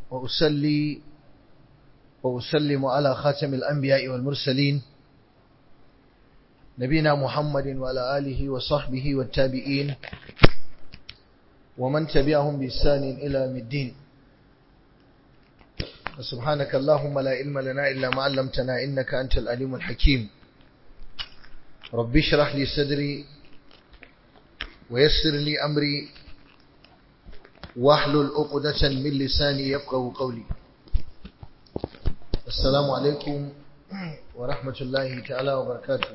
وأسلي وأسلم على خاتم الأنبياء والمرسلين نبينا محمد وعلى آله وصحبه والتابعين ومن تبعهم بإحسان إلى الدين سبحانك اللهم لا علم لنا إلا ما علمتنا إنك أنت العليم الحكيم رب اشرح لي صدري ويسر لي أمري واحلل عقدة من لساني يفقه قولي السلام عليكم ورحمة الله تعالى وبركاته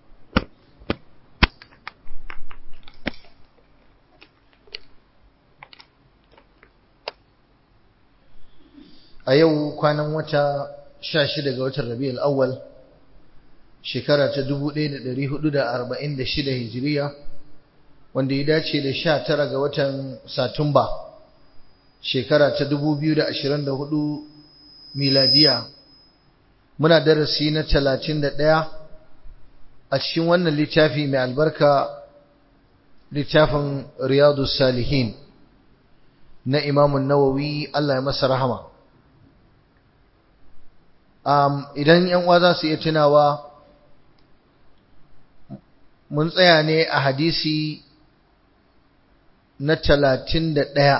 a yau kwanan wata 16 ga watan Rabiul Awwal shekara ta 1446 Hijiriya wanda ya dace da 19 ga watan Satumba shekara ta 2024 miladiya muna darasi na 31 a cikin wannan littafi mai albarka littafin Riyadus Salihin na Imam Nawawi Allah ya masa rahama um, idan yan uwa za su iya tunawa mun tsaya ne a hadisi na talatin da ɗaya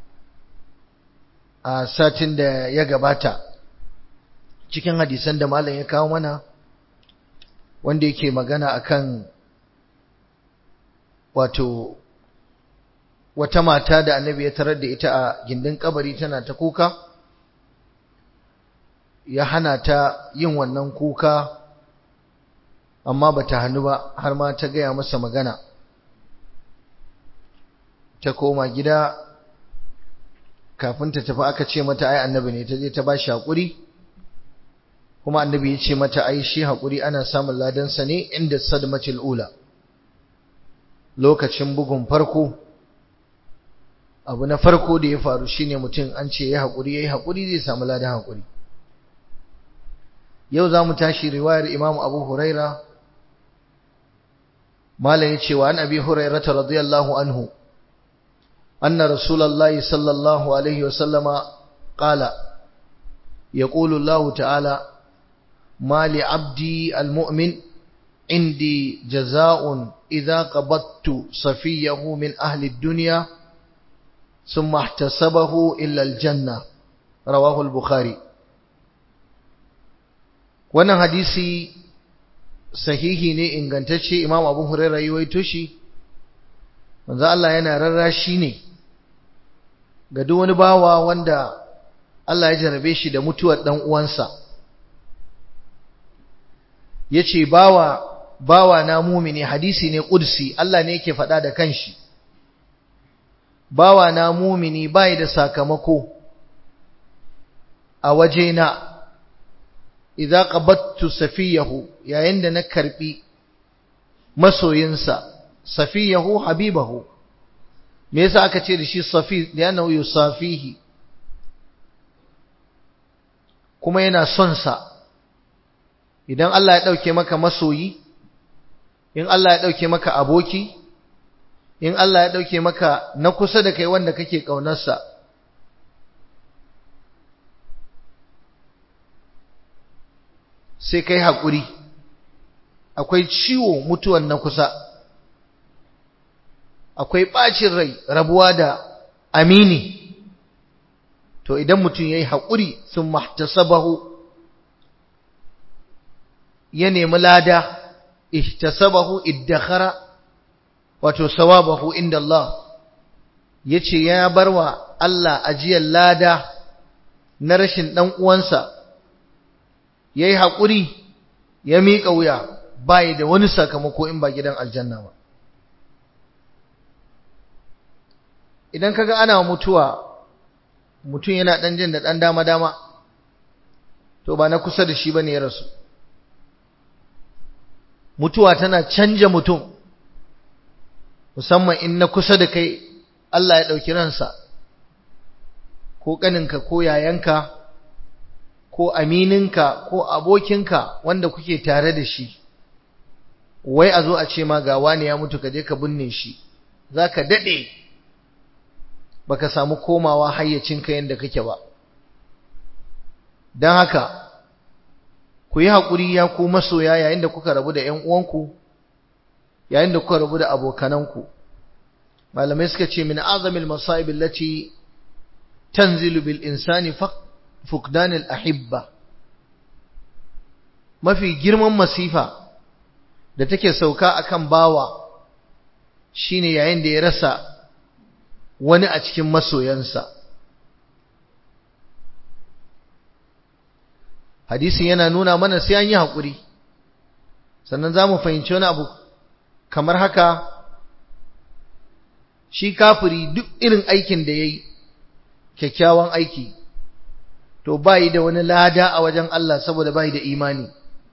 a satin da ya gabata cikin hadisan da malam ya kawo mana wanda yake magana akan wato wata mata da annabi ya tarar da ita a gindin kabari tana ta kuka ya hana ta yin wannan kuka amma ba ta hannu ba har ma ta gaya masa magana ta koma gida kafin ta tafi aka ce mata ai annabi ne ta je ta ba shi haƙuri kuma annabi ya ce mata ai shi haƙuri ana samun ladansa ne inda sadmatil ula lokacin bugun farko abu na farko da ya faru shine mutum an ce ya haƙuri ya yi haƙuri zai samu ladan haƙuri yau za mu tashi riwayar Imam Abu Huraira malam yace wa an Abi Hurairah radiyallahu anhu anna Rasulullahi sallallahu alaihi wasallama qala يقول الله تعالى ما لعبدي المؤمن عندي جزاء إذا قبضت صفيه من أهل الدنيا ثم احتسبه إلا الجنة رواه البخاري wannan hadisi sahihi ne ingantacce imam abu huraira yi waito shi manzo Allah yana rarrashi ne ga duk wani bawa wanda Allah ya jarabe shi da mutuwar dan uwansa yace bawa bawa na mumini hadisi ne qudsi Allah ne yake faɗa da kanshi bawa na mumini bai da sakamako a wajena idza qabattu safiyahu yayin da na karbi masoyinsa safiyahu habibahu me yasa aka ce da shi safi yana yusafihi kuma yana son sa idan Allah ya dauke maka masoyi in Allah ya dauke maka aboki in Allah ya dauke maka na kusa da kai wanda kake kaunarsa sai kai haƙuri akwai ciwo mutuwan na kusa akwai ɓacin rai rabuwa da amini to idan mutum ya yi haƙuri sun mahtasabahu ya nemi lada ihtasabahu iddakhara wato sawabahu inda Allah ya ce ya barwa Allah ajiyar lada na rashin ɗan uwansa ya yi haƙuri ya miƙa wuya bayi da wani sakamako in ba gidan aljanna ba idan kaga ana mutuwa mutum yana ɗan jin da ɗan dama-dama to ba na kusa da shi ba ne ya rasu mutuwa tana canja mutum musamman in na kusa da kai Allah ya ɗauki ransa ko ƙaninka ko yayanka ko amininka ko abokinka wanda kuke tare da shi wai a zo a ce ma ga wani ya mutu ka je ka binne shi za ka daɗe baka samu komawa hayyacinka yadda kake ba don haka ku yi haƙuri ya ku masoya yayin da kuka rabu da ‘yan uwanku yayin da kuka rabu da abokananku malamai suka ce min azamil masa'ibin lati tanzilu bil insani fukdanil ahibba mafi girman masifa da take sauka akan bawa shine yayin da ya rasa wani a cikin masoyansa hadisin yana nuna mana sai an yi haƙuri sannan za mu fahimci wani abu kamar haka shi kafiri duk irin aikin da ya yi kyakkyawan aiki to bayi da wani lada a wajen Allah saboda bayi da imani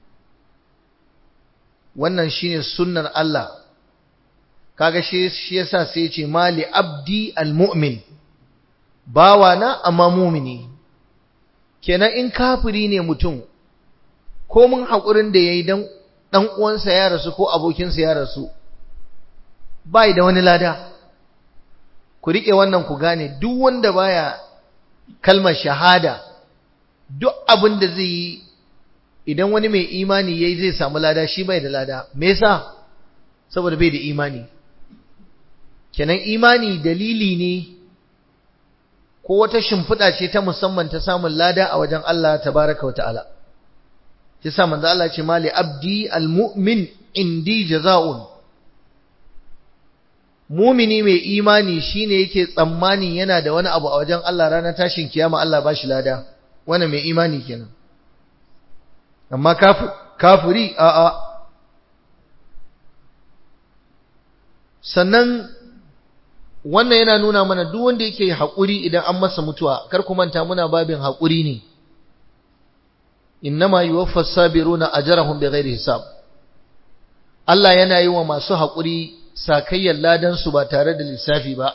wannan shine sunnar Allah kaga shi shi yasa sai ya ce mali abdi almu'min bawana amma mumini kenan in kafiri ne mutum ko mun haƙurin da yayi dan dan uwansa ya rasu ko abokinsa ya rasu bai da wani lada ku rike wannan ku gane duk wanda baya kalmar shahada duk abin da zai yi idan wani mai imani yayi zai samu lada shi bai da lada me yasa saboda bai da imani kenan imani dalili ne ko wata shimfiɗa ce ta musamman ta samun lada a wajen Allah tabaraka wa ta'ala shi sa manzo Allah ce mali abdi almu'min indi jaza'un mumini mai imani shine yake tsammani yana da wani abu a wajen Allah ranar tashin kiyama Allah ba shi lada wannan mai imani kenan amma kafiri a'a sannan wannan yana nuna mana duk wanda yake haƙuri idan an masa mutuwa kar ku manta muna babin haƙuri ne innama yuwaffa sabiruna ajrahum bighairi hisab Allah yana yi wa masu haƙuri sakayyar ladan su ba tare da lissafi ba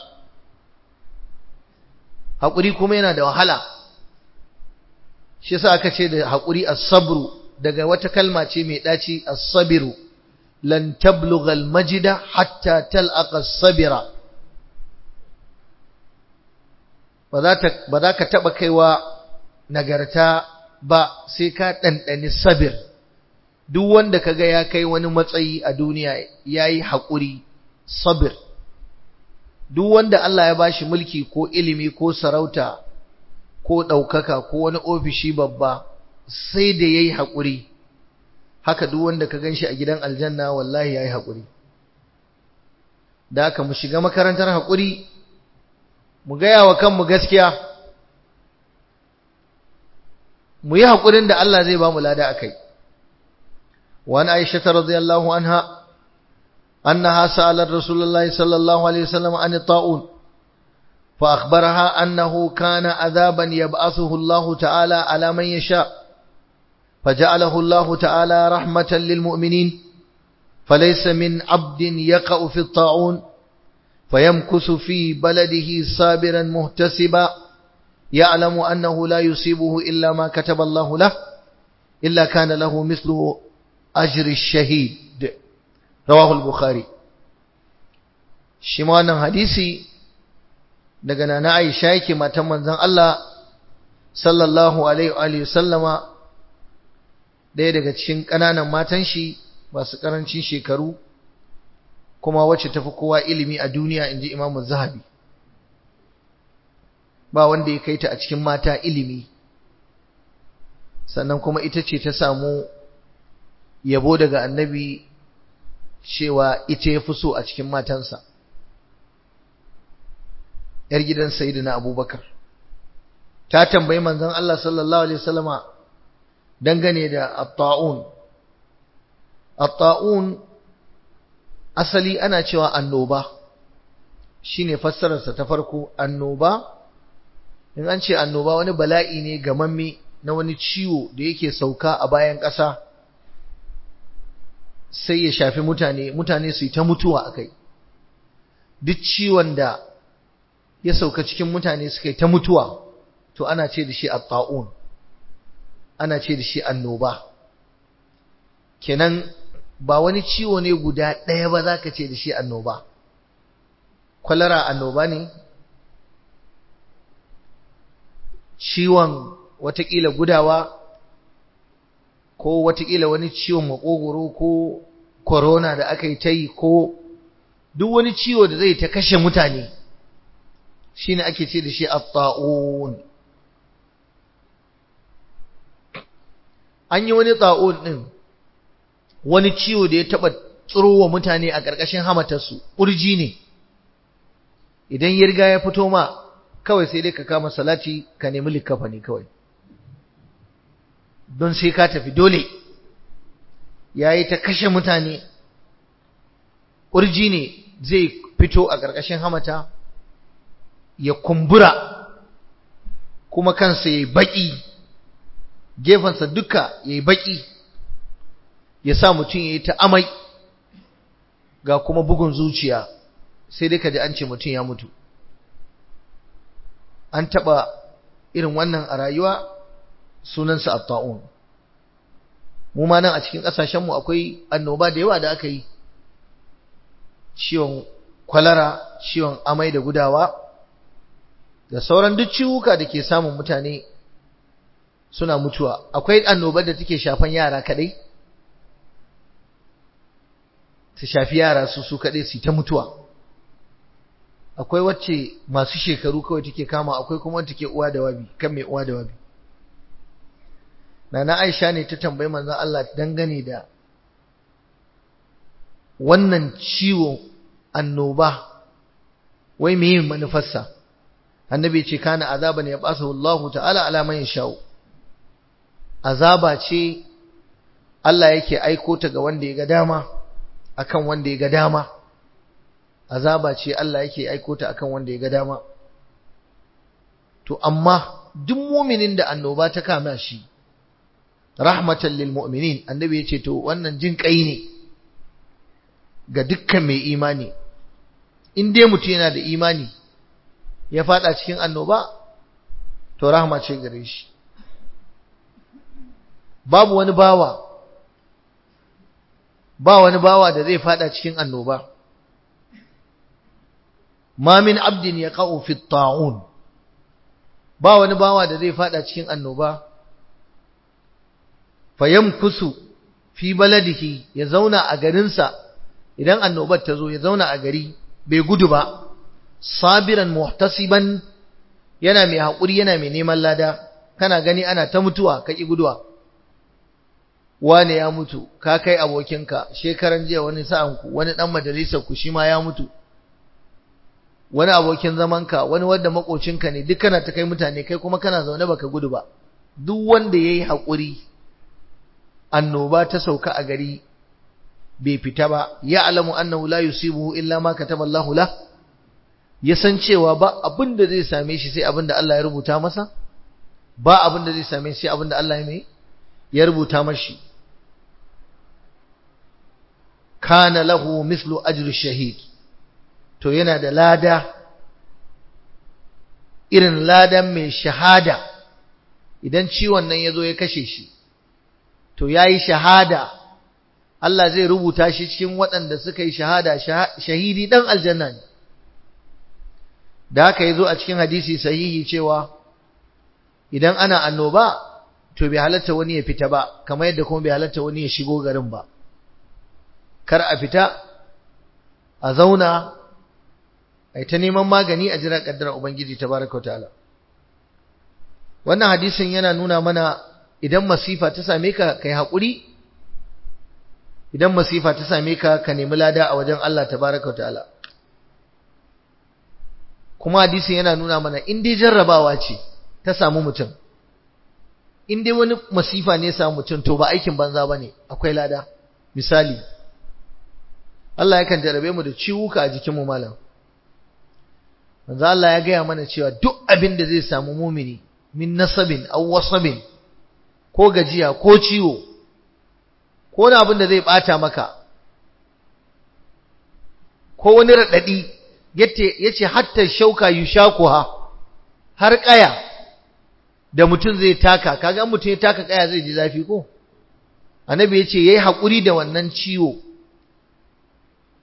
haƙuri kuma yana da wahala shi yasa aka ce da haƙuri as-sabru daga wata kalma ce mai daci as-sabiru lan tablugha al-majda hatta talqa as-sabira ba za ka taɓa kaiwa nagarta ba sai ka ɗanɗani sabir duk wanda ka ga ya kai wani matsayi a duniya ya yi haƙuri sabir duk wanda Allah ya ba shi mulki ko ilimi ko sarauta ko ɗaukaka ko wani ofishi babba sai da ya yi haƙuri haka duk wanda ka gan shi a gidan aljanna wallahi ya yi haƙuri da haka mu shiga makarantar haƙuri mu gaya wa kanmu gaskiya mu yi haƙurin da Allah zai ba mu lada akai wani aisha ta radiyallahu anha annaha sa'alar rasulullahi sallallahu alaihi wasallam an ta'un fa akhbaraha annahu kana azaban yab'athuhu Allah ta'ala ala man yasha فجعله الله تعالى رحمة للمؤمنين فليس من عبد يقع في الطاعون فيمكث في بلده صابرا مهتسبا يعلم أنه لا يصيبه إلا ما كتب الله له إلا كان له مثل أجر الشهيد رواه البخاري شمانا حديثي daga nana Aisha yake matan manzon Allah sallallahu alaihi wa sallama ɗaya daga cikin ƙananan matan shi masu ƙarancin shekaru kuma wacce tafi kowa ilimi a duniya inji Imam Zahabi ba wanda ya kai ta a cikin mata ilimi sannan kuma ita ce ta samu yabo daga annabi cewa ita ya fi so a cikin matansa ‘yar gidan Sayyidina Abubakar ta tambayi manzon Allah sallallahu Alaihi wasallama dangane da atta'un atta'un asali ana cewa annoba shine fassararsa ta farko annoba in an ce annoba wani bala'i ne gamamme na wani ciwo da yake sauka a bayan ƙasa sai ya shafi mutane mutane su yi ta mutuwa a kai duk ciwon da ya sauka cikin mutane suka yi ta mutuwa to ana ce da shi atta'un ana ce da shi annoba kenan ba wani ciwo ne guda ɗaya ba za ka ce da shi annoba kwalara annoba ne ciwon watakila gudawa ko watakila wani ciwon makogoro ko corona da aka yi ta yi ko duk wani ciwo da zai ta kashe mutane shine ake ce da shi at-ta'un an yi wani ta'un din wani ciwo da ya taba tsirowa mutane a ƙarƙashin hamatarsu ƙurji ne idan ya riga ya fito ma kawai sai dai ka kama salati ka nemi likafa ne kawai don sai ka tafi dole ya yi ta kashe mutane ƙurji ne zai fito a ƙarƙashin hamata ya kumbura kuma kansa ya yi baƙi gefensa duka ya yi baƙi ya sa mutum ya yi ta amai ga kuma bugun zuciya sai dai ka ji an ce mutum ya mutu an taɓa irin wannan a rayuwa sunansa atta'un mu ma nan a cikin ƙasashenmu akwai annoba da yawa da aka yi ciwon kwalara ciwon amai da gudawa da sauran duk ciwuka da ke samun mutane suna mutuwa akwai annobar da take shafan yara kadai ta shafi yara su su kadai su ta mutuwa akwai wacce masu shekaru kawai take kama akwai kuma wacce take uwa da wabi kan mai uwa da wabi Nana Aisha ne ta tambayi manzon Allah dangane da wannan ciwo annoba wai meye manufarsa annabi ce kana azaban ya basu Allah ta'ala ala man yashau azaba ce Allah yake aiko ta ga wanda ya ga dama akan wanda ya ga dama azaba ce Allah yake aiko ta akan wanda ya ga dama to amma duk mu'minin da annoba ta kama shi rahmatan lil mu'minin annabi yace to wannan jin kai ne ga dukkan mai imani in dai mutum yana da imani ya fada cikin annoba to rahma ce gare shi babu wani bawa ba wani bawa da zai fada cikin annoba ma min abdin yaqa'u fi at-ta'un ba wani bawa da zai fada cikin annoba fayamkusu fi baladihi ya zauna a garinsa idan annobar ta zo ya zauna a gari bai gudu ba sabiran muhtasiban yana mai haƙuri yana mai neman lada kana gani ana ta mutuwa ka ƙi guduwa wane ya mutu ka kai abokinka shekaran jiya wani sa'anku wani ɗan majalisar ku shi ma ya mutu wani abokin zamanka wani wanda makocinka ne duk kana ta kai mutane kai kuma kana zaune baka gudu ba duk wanda yayi haƙuri annoba ta sauka a gari bai fita ba ya alamu annahu la yusibuhu illa ma kataba Allahu la ya san cewa ba abin da zai same shi sai abin da Allah ya rubuta masa ba abin da zai same shi sai abin da Allah ya mai ya rubuta mashi kana lahu mislu ajri shahid to yana da lada irin ladan mai shahada idan ciwon nan ya zo ya kashe shi to ya yi shahada Allah zai rubuta shi cikin waɗanda suka yi shahada shahidi ɗan aljanna ne da haka ya zo a cikin hadisi sahihi cewa idan ana annoba to bai halatta wani ya fita ba kamar yadda kuma bai halatta wani ya shigo garin ba kar a fita a zauna a ta neman magani a jira kaddara ubangiji tabaraka ta'ala wannan hadisin yana nuna mana idan masifa ta same ka kai haƙuri idan masifa ta same ka ka nemi lada a wajen Allah tabaraka ta'ala kuma hadisin yana nuna mana in dai jarrabawa ce ta samu mutum in dai wani masifa ne ya samu mutum to ba aikin banza bane akwai lada misali Allah yakan jarabe mu da ciwuka a jikinmu malam manzo Allah ya gaya mana cewa duk abin da zai samu mumini min nasabin aw wasabin ko gajiya ko ciwo ko wani abin da zai bata maka ko wani radadi yace yace hatta shauka yushakuha har kaya da mutum zai taka kaga mutum ya taka kaya zai ji zafi ko annabi yace yayi hakuri da wannan ciwo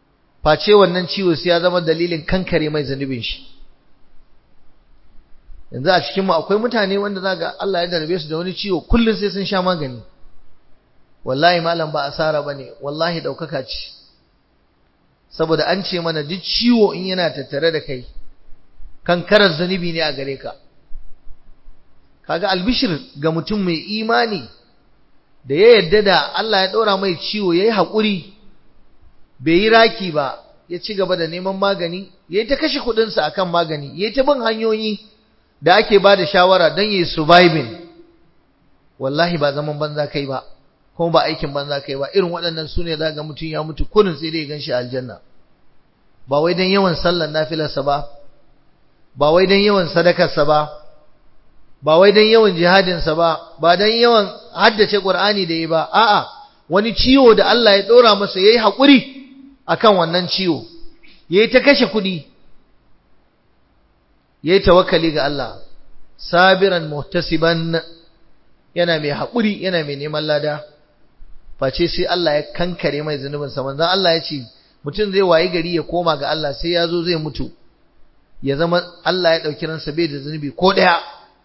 face wannan ciwo sai ya zama dalilin kankare mai zanubin shi yanzu a cikin mu akwai mutane wanda zaga Allah ya darbe su da wani ciwo kullun sai sun sha magani wallahi malam ba asara bane wallahi daukaka ce saboda an ce mana duk ciwo in yana tattare da kai kankarar zanubi ne a gare ka kaga albishir ga mutum mai imani da ya yadda da Allah ya ɗora mai ciwo ya yi haƙuri bai yi raki ba ya ci gaba da neman magani ya yi ta kashe kuɗinsa a kan magani ya yi ta bin hanyoyi da ake ba da shawara don yi surviving wallahi ba zaman banza kai ba kuma ba aikin banza kai ba irin waɗannan su ne za ga mutum ya mutu kunin sai dai gan shi aljanna ba wai don yawan sallan nafilarsa ba ba wai don yawan sadakarsa ba ba wai don yawan jihadinsa ba ba don yawan haddace Qur'ani da yi ba a'a wani ciwo da Allah ya dora masa yayi hakuri akan wannan ciwo yayi ta kashe kudi yayi tawakkali ga Allah sabiran muhtasiban yana mai hakuri yana mai neman lada face sai Allah ya kankare mai zunubin sa manzon Allah ya ce mutum zai wayi gari ya koma ga Allah sai ya zo zai mutu ya zama Allah ya dauki ransa bai da zunubi ko daya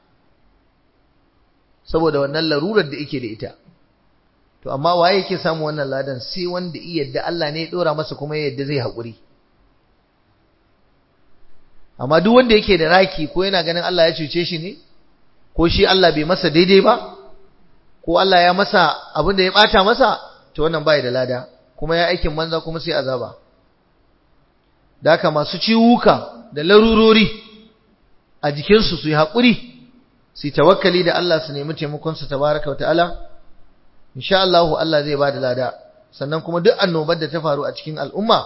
saboda wannan larurar da yake da ita to amma waye yake samu wannan ladan sai wanda iya yadda Allah ne ya dora masa kuma ya yadda zai haƙuri amma duk wanda yake da raki ko yana ganin Allah ya cuce shi ne ko shi Allah bai masa daidai ba ko Allah ya masa abin da ya bata masa to wannan bai da lada kuma ya aikin manza kuma sai azaba da haka masu ciwuka da larurori a jikinsu su yi haƙuri su tawakkali da Allah su nemi taimakonsa tabaraka wata'ala insha Allah Allah zai bada lada sannan kuma duk annobar da ta faru a cikin al'umma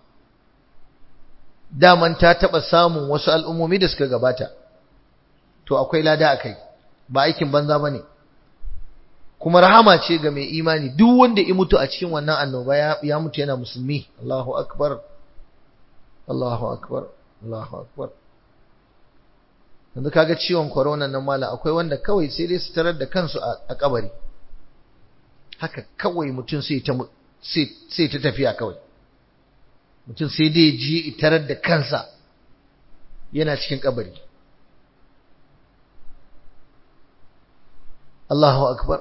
daman ta taba samun wasu al'ummomi da suka gabata to akwai lada akai ba aikin banza bane kuma rahama ce ga mai imani duk wanda ya mutu a cikin wannan annoba ya, ya mutu yana musulmi Allahu akbar Allahu akbar Allahu akbar yanzu kaga ciwon corona nan mala akwai wanda kawai sai dai su tarar da kansu a kabari haka kawai mutum sai ta sai ta tafiya kawai mutum sai dai ji tarar da kansa yana cikin kabari Allahu akbar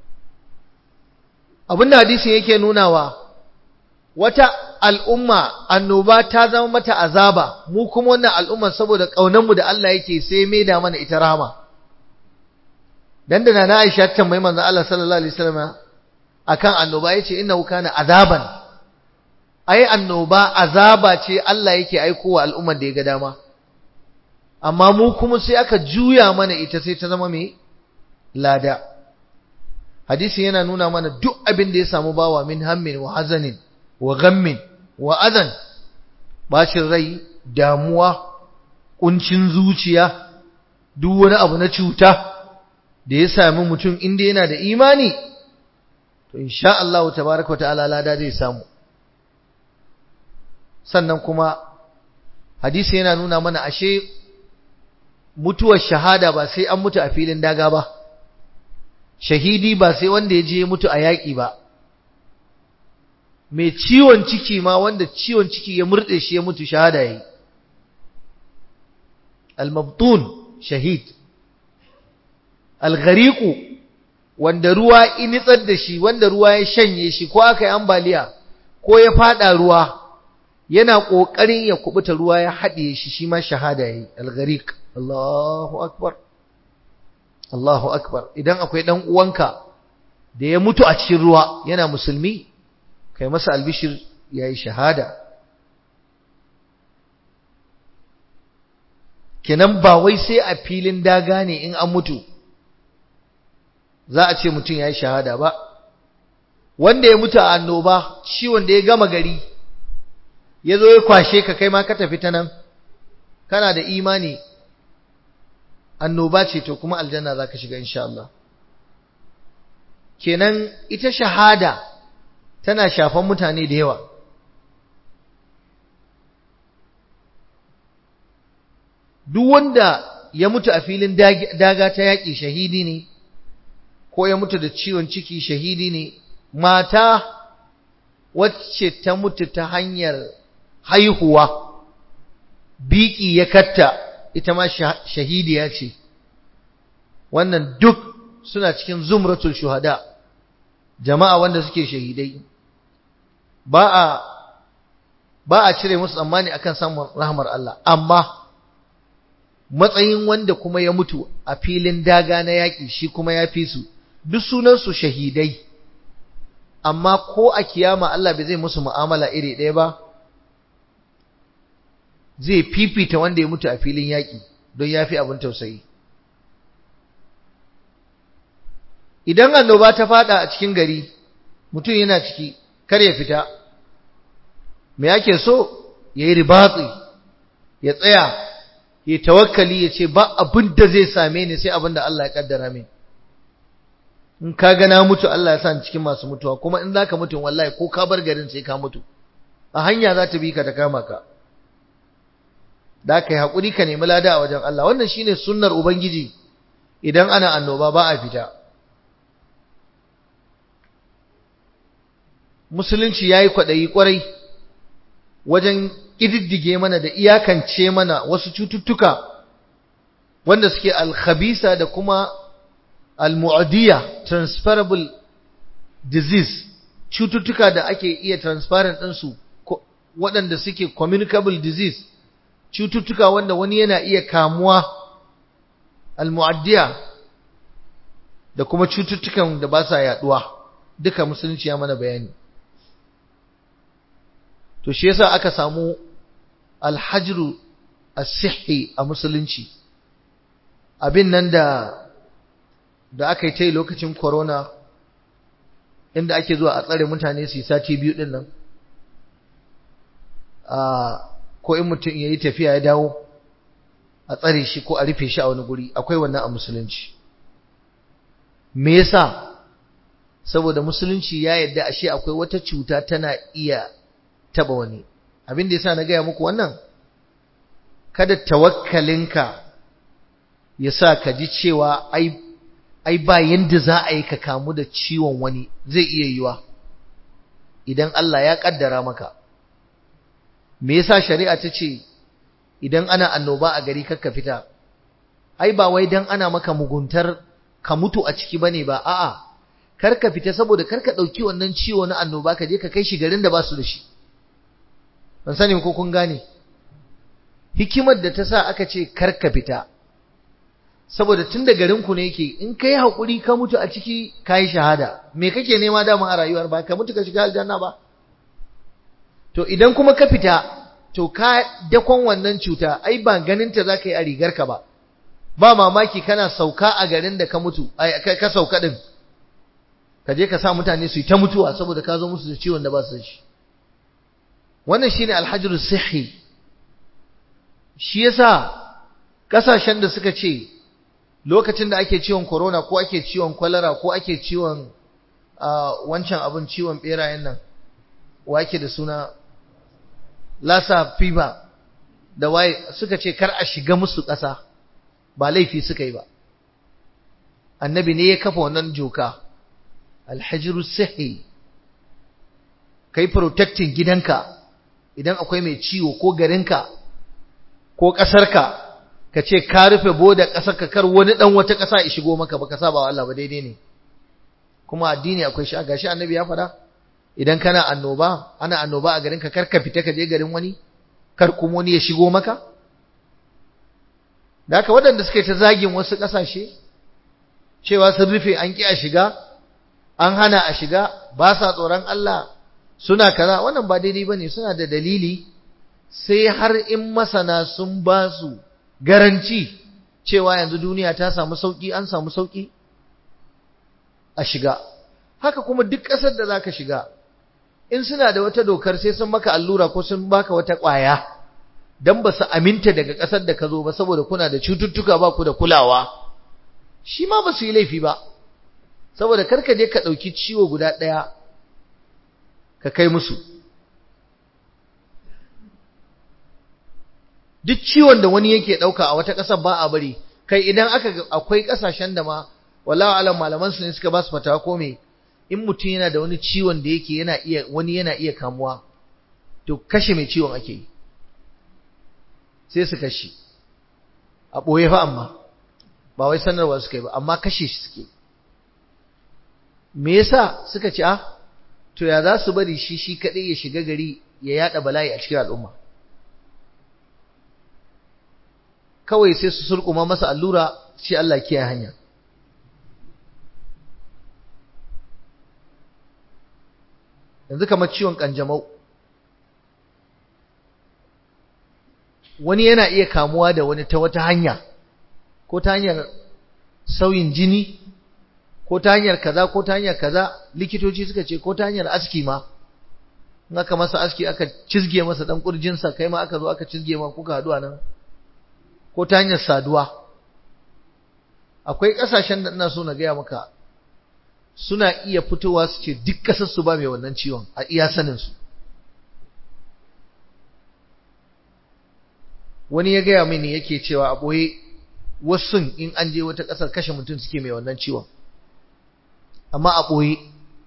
abinda hadisin yake nunawa wata al'umma annoba ta zama mata azaba mu kuma wannan al'umma saboda ƙaunanmu da Allah yake sai mai da mana ita rahama dan da na Aisha ta tambayi manzo Allah sallallahu alaihi wasallam akan annoba yace innahu kana azaban ai annoba azaba ce Allah yake aikowa al'ummar da ya ga dama amma mu kuma sai aka juya mana ita sai ta zama mai lada hadisi yana nuna mana duk abin da ya samu bawa min hammin wa hazanin wa ghammin wa adan bacin rai damuwa kuncin zuciya duk wani abu na cuta da ya sami mutum inda yana da imani to insha Allah tabaaraka wa ta'ala lada zai samu sannan kuma hadisi yana nuna mana ashe mutuwar shahada ba sai an mutu a filin daga ba shahidi ba sai wanda ya je mutu a yaƙi ba mai ciwon ciki ma wanda ciwon ciki ya murɗe shi ya mutu shahada yayi al-mabtun shahid al-ghariqu wanda ruwa initsar da shi wanda ruwa ya shanye shi ko aka yi ambaliya ko ya fada ruwa yana kokarin ya kubuta ruwa ya haɗiye shi shi ma shahada yayi al-ghariq Allahu akbar Allahu akbar idan akwai dan uwanka da ya mutu a cikin ruwa yana musulmi kai masa albishir yayi shahada kenan ba wai sai a filin daga ne in an mutu za a ce mutum yayi shahada ba wanda ya mutu a annoba ciwon da ya gama gari ya zo ya kwashe ka kai ma ka tafi ta nan kana da imani annoba ce to kuma aljanna za ka shiga insha Allah kenan ita shahada tana shafan mutane da yawa duk wanda ya mutu a filin daga ta yaƙi shahidi ne ko ya mutu da ciwon ciki shahidi ne mata wacce ta mutu ta hanyar haihuwa biki ya katta ita ma shahidiya ce wannan duk suna cikin zumratul shuhada jama'a wanda suke shahidai ba a ba a cire musu tsammani akan samun rahmar Allah amma matsayin wanda kuma ya mutu a filin daga na yaƙi shi kuma ya fi su duk sunansu shahidai amma ko a kiyama Allah bai zai musu mu'amala iri ɗaya ba zai fifita wanda ya mutu a filin yaƙi don ya fi abin tausayi idan annoba ta fada a cikin gari mutum yana ciki kar ya fita me yake so ya yi ribatsi ya tsaya ya tawakkali ya ce ba abin da zai same ni sai abin da Allah ya kaddara min in ka ga na mutu Allah ya sa ni cikin masu mutuwa kuma in zaka mutu wallahi ko ka bar garin sai ka mutu a hanya za ta bi ka ta kama ka da kai hakuri ka nemi lada a wajen Allah wannan shine sunnar ubangiji idan ana annoba ba a fita musulunci yayi kwadayi kwarai wajen ƙididdige mana da iyakance mana wasu cututtuka wanda suke alkhabisa da kuma almu'adiyya transferable disease cututtuka da ake iya transparent ɗinsu waɗanda suke communicable disease cututtuka wanda wani yana iya kamuwa almu'addiya da kuma cututtukan da ba sa yaduwa duka musulunci ya mana bayani to shi yasa aka samu alhajru as-sihhi a musulunci abin nan da da aka yi ta lokacin corona inda ake zuwa a tsare mutane su yi sati biyu din nan a ko in mutum yayi tafiya ya dawo a tsare shi ko a rufe shi a wani guri akwai wannan a musulunci me yasa saboda musulunci ya yarda ashe akwai wata cuta tana iya taba wani abin da yasa na gaya muku wannan kada tawakkalinka ya sa ka ji cewa ai ai ba yanda za a yi ka kamu da ciwon wani zai iya yiwa idan Allah ya kaddara maka me yasa shari'a ta ce idan ana annoba a gari kakka fita ai ba wai dan ana maka muguntar ka mutu a ciki bane ba a'a kar ka fita saboda kar ka dauki wannan ciwo na annoba ka je ka kai shi garin da ba su da shi ban sani ko kun gane hikimar da ta sa aka ce kar ka fita saboda tun da garinku ne yake in kai haƙuri ka mutu a ciki ka yi shahada me kake nema dama a rayuwar ba ka mutu ka shiga aljanna ba to idan kuma ka fita to ka dakon wannan cuta ai ba ganinta za ka yi a rigarka ba ba mamaki kana sauka a garin da ka mutu ka sauka din ka je ka sa mutane su yi ta mutuwa saboda ka zo musu da ciwon da ba su da shi wannan shine alhajru sihi shi yasa kasashen da suka ce lokacin da ake ciwon corona ko ake ciwon kwalara ko ake ciwon wancan abin ciwon berayen nan wa ake da suna lasa fever da waye suka ce kar a shiga musu ƙasa ba laifi suka yi ba annabi ne ya kafa wannan joka alhajiru sahi kai protecting gidanka idan akwai mai ciwo ko garinka ko ƙasarka ka ce ka rufe boda ƙasar ka kar wani ɗan wata ƙasa ya shigo maka baka saba wa Allah ba daidai ne kuma addini akwai shi gashi annabi ya faɗa idan kana annoba ana annoba a garin ka kar ka fita ka je garin wani kar kuma wani ya shigo maka da haka waɗanda suke ta zagin wasu ƙasashe cewa sun rufe an ƙi a shiga an hana a shiga ba sa tsoron Allah suna kaza wannan ba daidai bane suna da dalili sai har in masana sun ba su garanci cewa yanzu duniya ta samu sauki an samu sauki a shiga haka kuma duk ƙasar da zaka shiga in suna da wata dokar sai sun maka allura ko sun baka wata ƙwaya dan ba su aminta daga ƙasar da ka zo ba saboda kuna da cututtuka ba ku da kulawa shi ma ba su yi laifi ba saboda karka je ka ɗauki ciwo guda ɗaya ka kai musu duk ciwon da wani yake ɗauka a wata ƙasar ba a bari kai idan aka akwai ƙasashen da ma wallahi alam malaman su ne suka ba su fatawa ko me in mutum yana da wani ciwon da yake yana iya wani yana iya kamuwa to kashe mai ciwon ake yi sai su kashe a ɓoye fa amma ba wai sanarwa suka yi ba amma kashe shi suke me yasa suka ce ah to ya za su bari shi shi kaɗai ya shiga gari ya yada bala'i a cikin al'umma kawai sai su surkuma masa allura shi Allah kiyaye hanya yanzu kamar ciwon kanjamau wani yana iya kamuwa da wani ta wata hanya ko ta hanyar sauyin jini ko ta hanyar kaza ko ta hanyar kaza likitoci suka ce ko ta hanyar aski ma in aka masa aski aka cizge masa dan kurjinsa kai ma aka zo aka cizge ma kuka haɗu a nan ko ta hanyar saduwa akwai ƙasashen da ina so na gaya maka suna iya fitowa su ce duk ƙasar su ba mai wannan ciwon a iya sanin su wani ya gaya mini yake cewa a ɓoye wasu in an je wata ƙasar kashe mutum suke mai wannan ciwon amma a ɓoye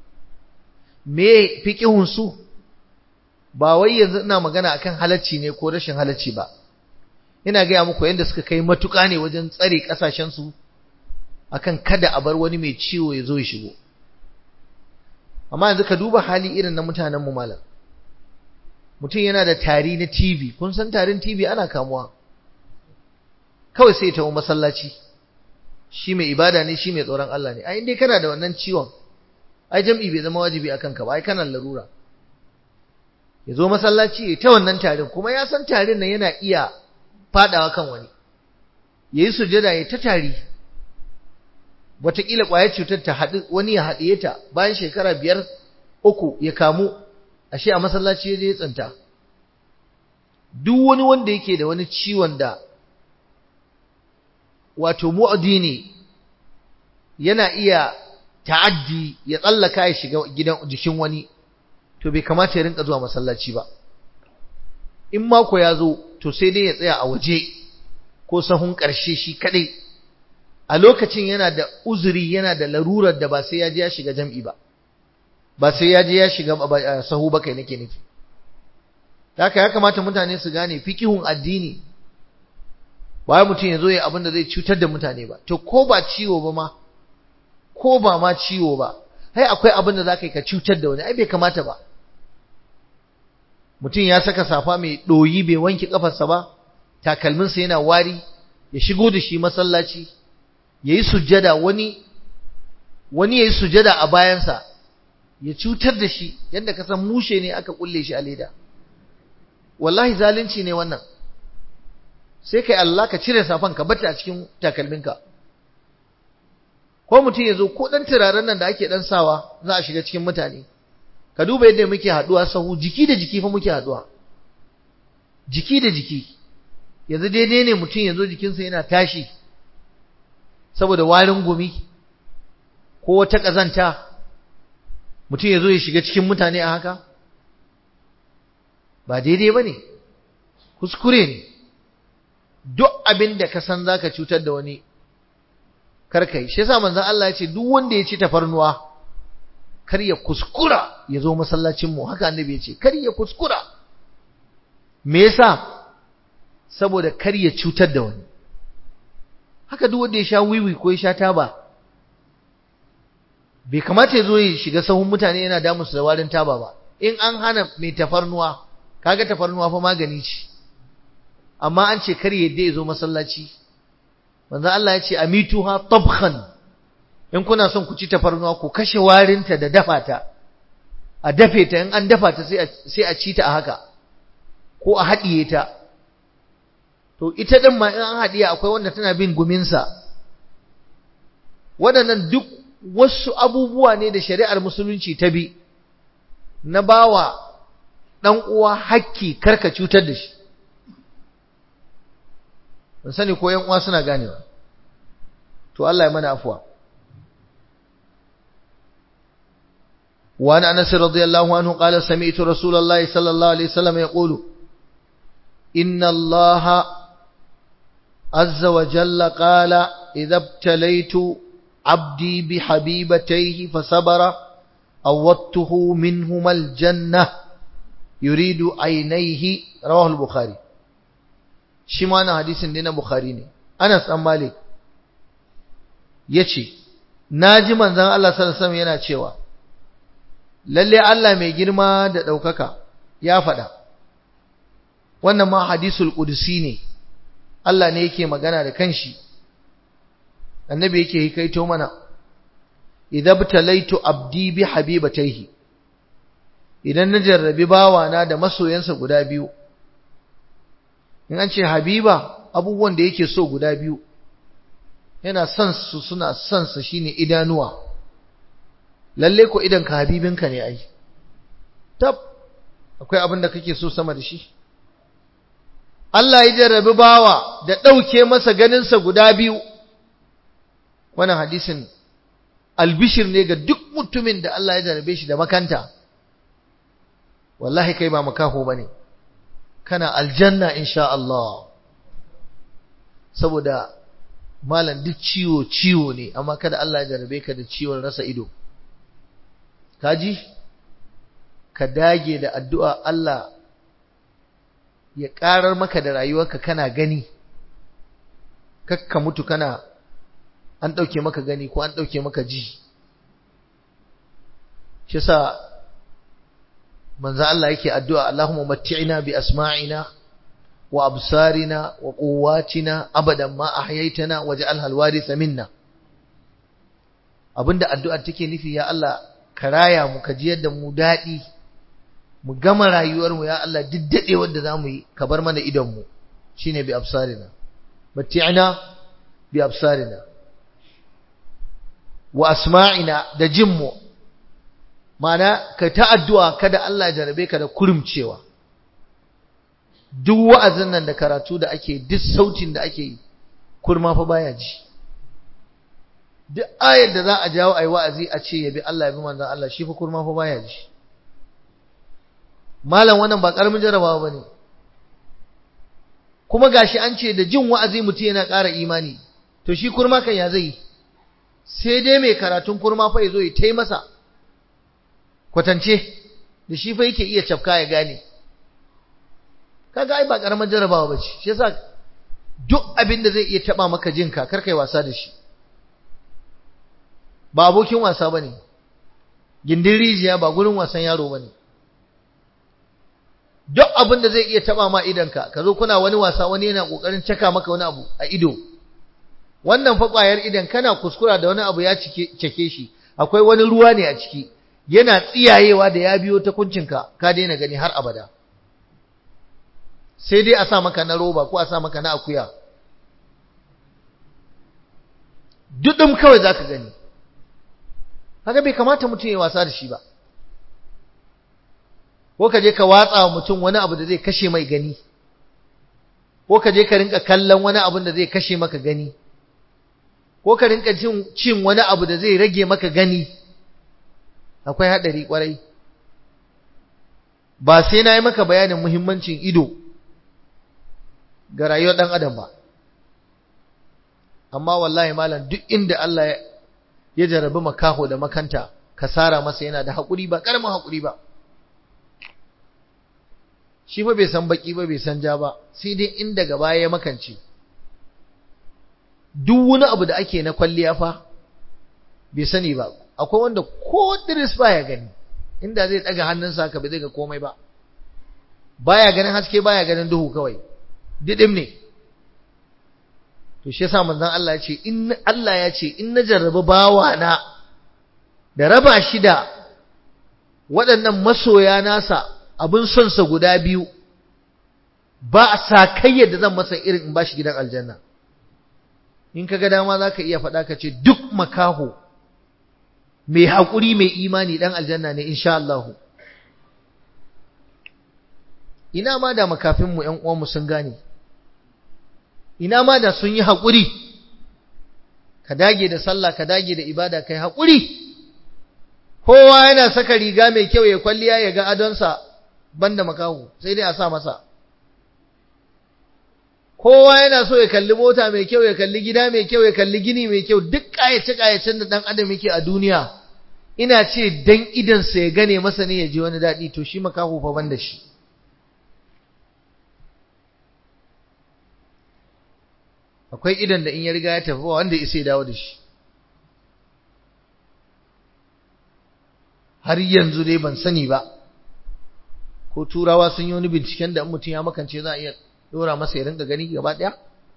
me fiƙihun su ba wai yanzu ina magana akan halacci ne ko rashin halacci ba ina gaya muku yadda suka kai matuƙa ne wajen tsare ƙasashensu akan kada a bar wani mai ciwo ya zo ya shigo amma yanzu ka duba hali irin na mutanen mu malam mutum yana da tari na TV kun san tarin TV ana kamuwa kawai sai ta masallaci shi mai ibada ne shi mai tsoron Allah ne ai indai kana da wannan ciwon ai jam'i bai zama wajibi akan ka ba ai kana larura ya zo masallaci ya ta wannan tarin kuma ya san tarin nan yana iya fadawa kan wani yayi sujada ya ta tari wataƙila ƙwayar cutar ta haɗu wani ya haɗiye ta bayan shekara biyar uku ya kamu ashe a masallaci ya je ya tsinta duk wani wanda yake da wani ciwon da wato mu'adi ne yana iya ta'addi ya tsallaka ya shiga gidan jikin wani to bai kamata ya rinka zuwa masallaci ba in mako ya zo to sai dai ya tsaya a waje ko sahun ƙarshe shi kadai a lokacin yana da uzuri yana da larurar da ba sai ya je ya shiga jam'i ba ba sai ya je ya shiga sahu ba kai nake nufi haka ya kamata mutane su gane fikihun addini ba mutum ya zo ya abin da zai cutar da mutane ba to ko ba ciwo ba ma ko ba ma ciwo ba hai akwai abin da za ka yi ka cutar da wani ai bai kamata ba mutum ya saka safa mai ɗoyi bai wanke ƙafarsa ba takalminsa yana wari ya shigo da shi masallaci ya yi sujjada wani wani ya yi sujjada a bayansa ya cutar da shi yadda ka san mushe ne aka kulle shi a leda wallahi zalunci ne wannan sai kai Allah ka cire safan ka bata a cikin takalminka ko mutum ya zo ko dan turaren nan da ake dan sawa za a shiga cikin mutane ka duba yadda muke haduwa sahu jiki da jiki fa muke haduwa jiki da jiki yanzu daidai ne mutum ya zo jikinsa yana tashi saboda warin gumi ko wata ƙazanta mutum ya zo ya shiga cikin mutane a haka ba daidai ba ne kuskure ne duk abin da ka san za ka cutar da wani karkai shi yasa manzon Allah ya ce duk wanda ya ci tafarnuwa kar ya kuskura ya zo masallacinmu haka annabi ya ce kar ya kuskura me yasa saboda kar ya cutar da wani haka duk wanda ya sha wiwi ko ya sha taba bai kamata ya zo ya shiga sahun mutane yana damun su da warin taba ba in an hana mai tafarnuwa kaga tafarnuwa fa magani ce amma an ce kar yadda ya zo masallaci manzo Allah ya ce amituha tabkhan in kuna son ku ci tafarnuwa ku kashe warinta da dafa ta a dafe ta in an dafa ta sai a sai a ci ta a haka ko a haɗiye ta to ita din ma in an haɗiye akwai wanda tana bin guminsa waɗannan duk wasu abubuwa ne da shari'ar musulunci ta bi na bawa ɗan uwa hakki karka cutar da shi ban sani ko yan uwa suna ganewa to Allah ya mana afuwa وعن أنس رضي الله عنه قال سمعت رسول الله صلى الله عليه وسلم يقول إن الله عز وجل قال إذا ابتليت عبدي بحبيبتيه فصبر أوضته منهما الجنة يريد عينيه رواه البخاري شمعنا حديث دينا بخاري Anas ɗan Malik ya ce, Na ji manzan Allah sallallahu yana cewa, Lalle Allah mai girma da ɗaukaka ya faɗa, wannan ma hadisul ƙudusi ne, Allah ne yake magana da kanshi, annabi yake hikaito mana, idan talaitu abdi bi habibataihi idan na jarrabi bawana da masoyansa guda biyu, in an ce habiba abubuwan da yake so guda biyu yana son su suna son sa shine idanuwa lalle ko idan ka habibinka ne ai tab akwai abin da kake so sama da shi Allah ya jarrabi bawa da ɗauke masa ganinsa guda biyu wannan hadisin albishir ne ga duk mutumin da Allah ya jarrabe shi da makanta wallahi kai ba makaho bane kana aljanna insha Allah saboda malam duk ciwo ciwo ne amma kada Allah ya jarabe ka da ciwon rasa ido kaji ka dage da addu'a Allah ya karar maka da rayuwarka kana gani kakka mutu kana an dauke maka gani ko an dauke maka ji shi sa manzo Allah yake addu'a Allahumma matti'ina bi asma'ina wa absarina wa quwwatina abadan ma ahyaytana waj'alha alwaritha minna abinda addu'ar take nufi ya Allah ka raya mu ka jiyar da mu dadi mu gama rayuwar mu ya Allah diddade wanda zamu yi ka bar mana idon mu shine bi absarina matti'ina bi absarina wa asma'ina da jinmu Mana ka ta addu'a kada Allah jarabe ka da kurumcewa. Duk wa'azin nan da karatu da ake, duk sautin da ake yi, kurma fa baya ji. Duk ayar da za a jawo a yi wa'azi a ce yabi Allah yabi manzan Allah shi fa kurma fa baya ji. Malam wannan ba ƙaramin jarabawa ba ne. Kuma gashi an ce da jin wa'azi mutum yana ƙara imani, to shi kurma kan ya zai yi. Sai dai mai karatun kurma fa ya zo ya tai masa. kwatance da shi fa yake iya cafka ya gane kaga ai ba karamar jarabawa bace shi yasa duk abin da zai iya taba maka jinka kar kai wasa da shi ba abokin wasa bane gindin rijiya ba gurin wasan yaro bane duk abin da zai iya taba ma idanka ka zo kuna wani wasa wani yana kokarin caka maka wani abu a ido wannan fa kwayar idan kana kuskura da wani abu ya cike cike shi akwai wani ruwa ne a ciki yana tsiyayewa da ya biyo ta kuncinka ka daina gani har abada sai dai a sa maka na roba ko a sa maka na akuya dudum kawai zaka gani haka bai kamata mutum ya wasa da shi ba ko ka je ka watsa wa mutum wani abu da zai kashe mai gani ko ka je ka rinka kallon wani abu da zai kashe maka gani ko ka rinka cin wani abu da zai rage maka gani akwai haɗari ƙwarai ba sai na yi maka bayanin muhimmancin ido ga rayuwar ɗan adam ba amma wallahi malam duk inda Allah ya jarabi makaho da makanta kasara masa yana da haƙuri ba ƙaramin haƙuri ba shi fa bai san baki ba bai san ja ba sai dai inda gaba ya makance duk wani abu da ake na kwalliya fa bai sani ba akwai wanda ko diris baya gani inda zai daga hannunsa haka bai zai ga komai ba baya ganin haske baya ganin duhu kawai didim ne to shi yasa manzon Allah ya ce in Allah ya ce in na jarrabi bawa na da raba shi da waɗannan masoya nasa abin son sa guda biyu ba a sakayya da zan masa irin in bashi gidan aljanna in kaga dama zaka iya faɗa ka ce duk makaho mai haƙuri mai imani ɗan aljanna ne insha Allah ina ma da makafinmu ‘yan uwanmu sun gane ina ma da sun yi haƙuri ka dage da sallah ka dage da ibada kai haƙuri kowa yana saka riga mai kyau ya kwalliya ya ga adonsa banda makahu sai dai a sa masa kowa yana so ya kalli mota mai kyau ya kalli gida mai kyau ya kalli gini mai kyau duk ƙayace-ƙayacen da ɗan adam yake a duniya ina ce dan idansa ya gane masa ne ya ji wani daɗi to shi makaho fa ban da shi akwai idan da in ya riga ya tafi ba wanda ya dawo da shi har yanzu dai ban sani ba ko turawa sun yi wani binciken da mutum ya makance za a iya dora masa ya rinka gani gaba ɗaya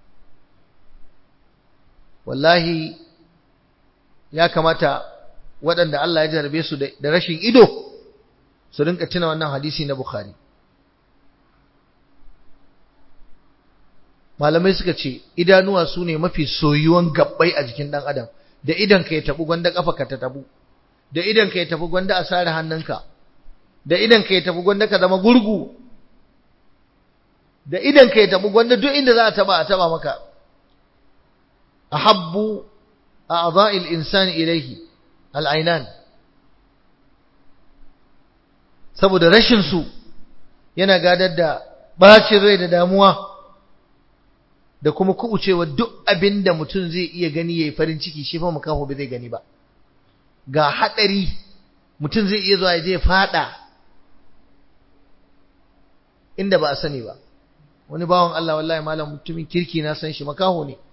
wallahi ya kamata waɗanda Allah ya jarabe su da rashin ido su rinka tuna wannan hadisi na Bukhari malamai suka ce idanuwa su ne mafi soyuwan gabbai a jikin ɗan adam da idan ka ya tabu gwanda kafa ka ta tabu da idan ka ya tafi gwanda a sare hannunka da idan ka ya tafi gwanda ka zama gurgu da idan ka ya tafi gwanda duk inda za a taba a taba maka ahabbu a'dha'il insani ilayhi al'ainan saboda rashin su yana gadar da bacin rai da damuwa da kuma kubucewa duk abin da mutum zai iya gani yayi farin ciki shi fa makaho bai zai gani ba ga hadari mutum zai iya zuwa ya je fada inda ba a sani ba wani bawan Allah wallahi malam mutumin kirki na san shi makaho ne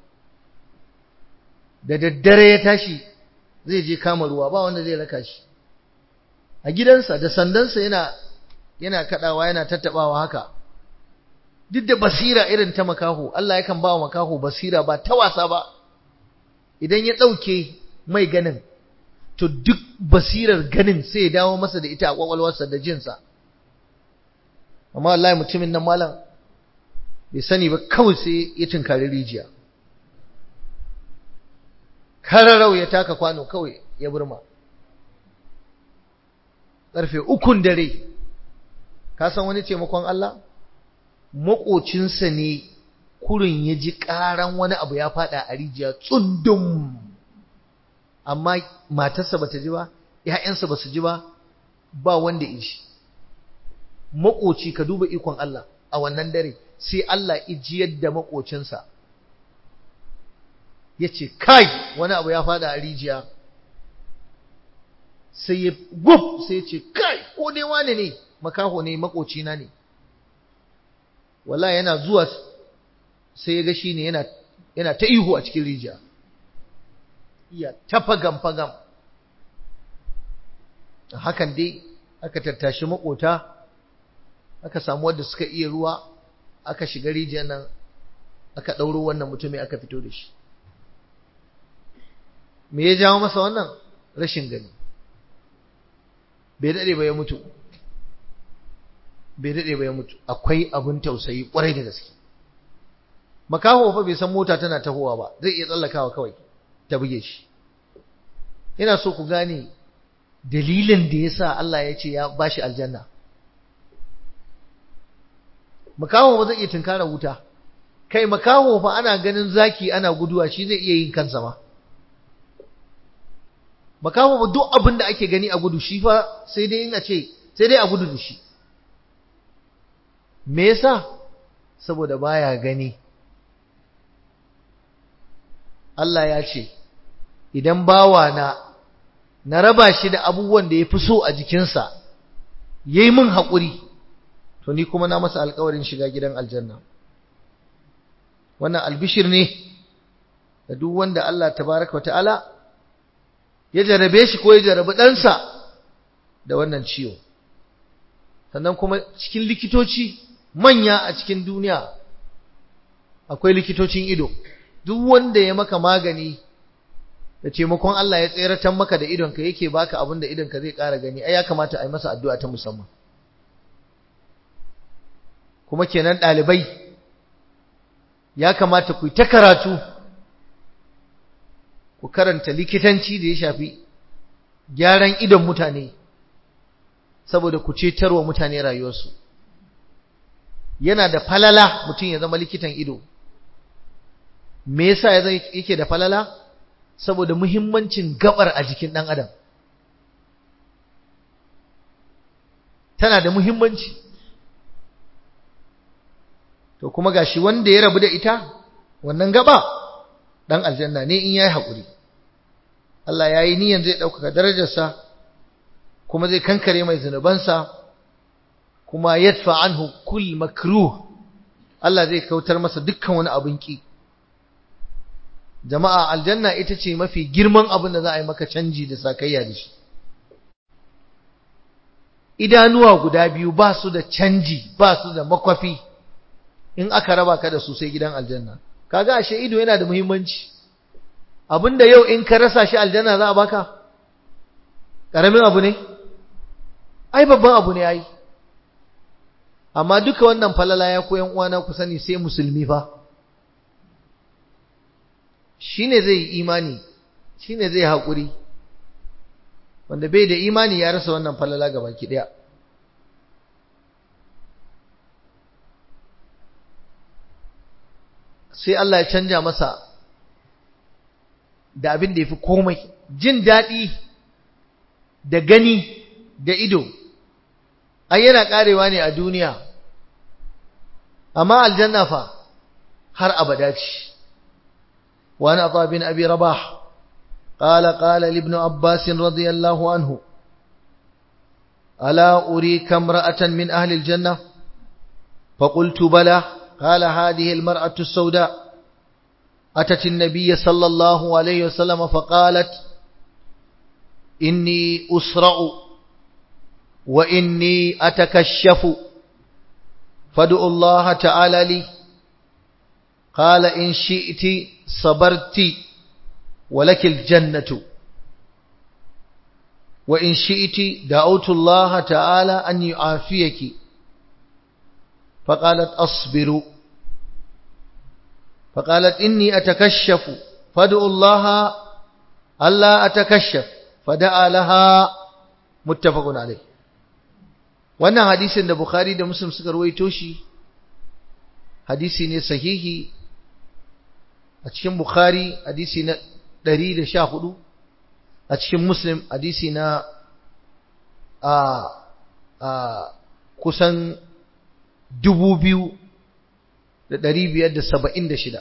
da daddare ya tashi zai je kama ruwa ba wanda zai raka shi a gidansa da sandansa yana yana kadawa yana tattabawa haka duk da basira irin ta makaho Allah yakan ba wa makaho basira ba ta wasa ba idan ya dauke mai ganin to duk basirar ganin sai ya dawo masa da ita a kwakwalwarsa da jinsa amma wallahi mutumin nan malam bai sani ba kawai sai ya tunkari rijiya kararau ya taka kwano kawai ya burma ƙarfe ukun dare ka san wani taimakon Allah maƙocinsa ne kurin ya ji ƙaran wani abu ya faɗa a rijiya tsundum amma matarsa bata ji ba ‘ya'yansa ba su ji ba ba wanda ya ji maƙoci ka duba ikon Allah a wannan dare sai Allah ijiyar da maƙocinsa ya ce kai wani abu ya fada a rijiya sai ya gub sai ya ce kai ko dai wane ne makaho ne makocina ne wallahi yana zuwa sai ya ga shi ne yana yana ta ihu a cikin rijiya iya ta fagam fagam hakan dai aka tattashi makota aka samu wanda suka iya ruwa aka shiga rijiyar nan aka ɗauro wannan mutumin aka fito da shi me ya jawo masa wannan rashin gani bai daɗe ba ya mutu bai daɗe ba ya mutu akwai abin tausayi ƙwarai da gaske makaho fa bai san mota tana tahowa ba zai iya tsallakawa kawai ta buge shi ina so ku gane dalilin da yasa Allah ya ce ya bashi aljanna makaho ba zai iya tunkara wuta kai makaho fa ana ganin zaki ana guduwa shi zai iya yin kansa ma makaho ba duk abin da ake gani a gudu shi fa sai dai in a ce sai dai a gudu da shi me yasa saboda baya gani Allah ya ce idan bawa na na raba shi da abubuwan da ya fi so a jikinsa yayi min haƙuri to ni kuma na masa alƙawarin shiga gidan aljanna wannan albishir ne da duk wanda Allah tabaraka wa ta'ala ya jarabe shi ko ya jarabi ɗansa da wannan ciwo sannan kuma cikin likitoci manya a cikin duniya akwai likitocin ido duk wanda ya maka magani da taimakon Allah ya tseratar maka da idonka yake baka abin da idonka zai ƙara gani ai ya kamata a yi masa addu'a ta musamman kuma kenan ɗalibai ya kamata ku yi ta karatu ku karanta likitanci da ya shafi gyaran idon mutane saboda ku cetarwa mutane rayuwarsu yana da falala mutum ya zama likitan ido me yasa yake da falala saboda muhimmancin gabar a jikin ɗan adam tana da muhimmanci to kuma gashi wanda ya rabu da ita wannan gaba dan aljanna ne in yayi hakuri Allah yayi niyan zai dauka darajarsa kuma zai kankare mai zanubansa kuma yadfa anhu kull makruh Allah zai kautar masa dukkan wani abin ki jama'a aljanna ita ce mafi girman abin da za a yi maka canji da sakayya da shi idanuwa guda biyu ba su da canji ba su da makwafi in aka raba ka da su sai gidan aljanna kaga ashe ido yana da muhimmanci abinda yau in ka rasa shi aljanna za a baka karamin abu ne ai babban abu ne ai amma duka wannan falala ya koyan uwana ku sani sai musulmi fa shine zai imani shine zai haƙuri wanda bai da imani ya rasa wannan falala gaba ki daya sai Allah ya canja masa da abin da yafi komai jin daɗi da gani da ido ai yana karewa ne a duniya amma aljanna fa har abada ce wa ana ata bin abi rabah قال قال لابن عباس رضي الله عنه ألا أريك امرأة من أهل الجنة فقلت بلى قال هذه المرأة السوداء أتت النبي صلى الله عليه وسلم فقالت إني أسرع وإني أتكشف فادعوا الله تعالى لي قال إن شئت صبرت ولك الجنة وإن شئت دعوت الله تعالى أن يعافيك فقالت أصبر فقالت إني أتكشف فادعوا الله ألا أتكشف فدعا لها متفق عليه wannan hadisin da Bukhari da Muslim suka ruwaito shi hadisi ne sahihi a cikin Bukhari hadisi na 114 a cikin Muslim hadisi na a a kusan 2576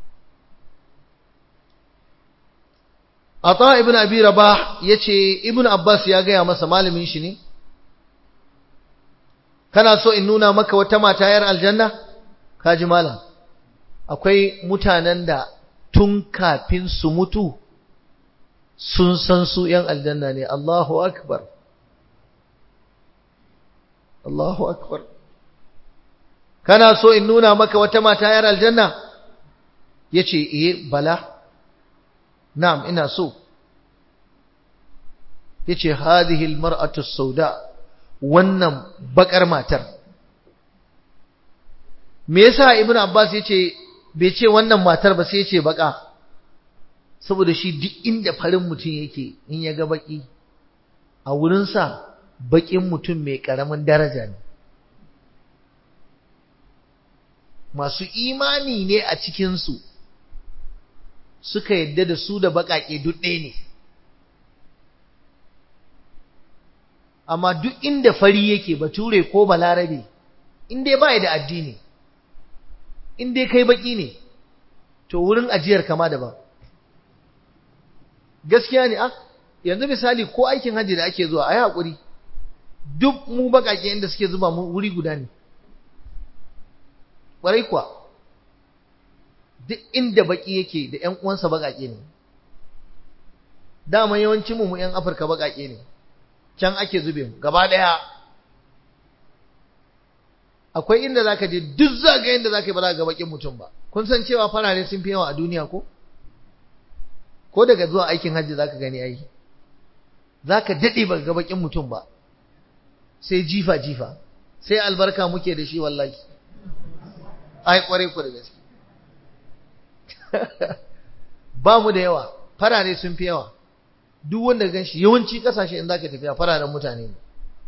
Ata ibn Abi Rabah yace Ibn Abbas ya gaya masa malamin shi ne kana so in nuna maka wata mata yar aljanna kaji malam akwai mutanen da tun kafin su mutu sun san su yan aljanna ne Allahu akbar Allahu akbar kana so in nuna maka wata mata yar aljanna yace eh bala na'am ina so yace hadhihi almar'atu as-sauda wannan bakar matar me yasa ibnu abbas yace bai ce wannan matar ba sai yace baka saboda shi duk inda farin mutum yake in ya ga baki a wurin sa bakin mutum mai karamin daraja ne masu imani ne a cikin su suka yadda da su da bakake duk ɗaya ne amma duk inda fari yake bature ko balarabe in dai ba da addini in dai kai baki ne to wurin ajiyar kama daban gaskiya ne ah yanzu misali ko aikin hajji da ake zuwa a yi haƙuri duk mu baƙaƙe inda suke zuba mu wuri guda ne ƙwarai kuwa duk inda baki yake da ƴan uwansa baƙaƙe ne dama yawancin mu mu ƴan Afirka baƙaƙe ne can ake zube mu gaba ɗaya akwai inda zaka je duk zaga inda zaka yi ba za ga bakin mutum ba kun san cewa farare sun fi yawa a duniya ko ko daga zuwa aikin hajji zaka gani ai zaka dade ba ga bakin mutum ba sai jifa jifa sai albarka muke da shi wallahi ai kware ku da gaske ba mu da yawa farare sun fi yawa duk wanda gan shi yawanci kasashe in zaka tafiya fararen mutane ne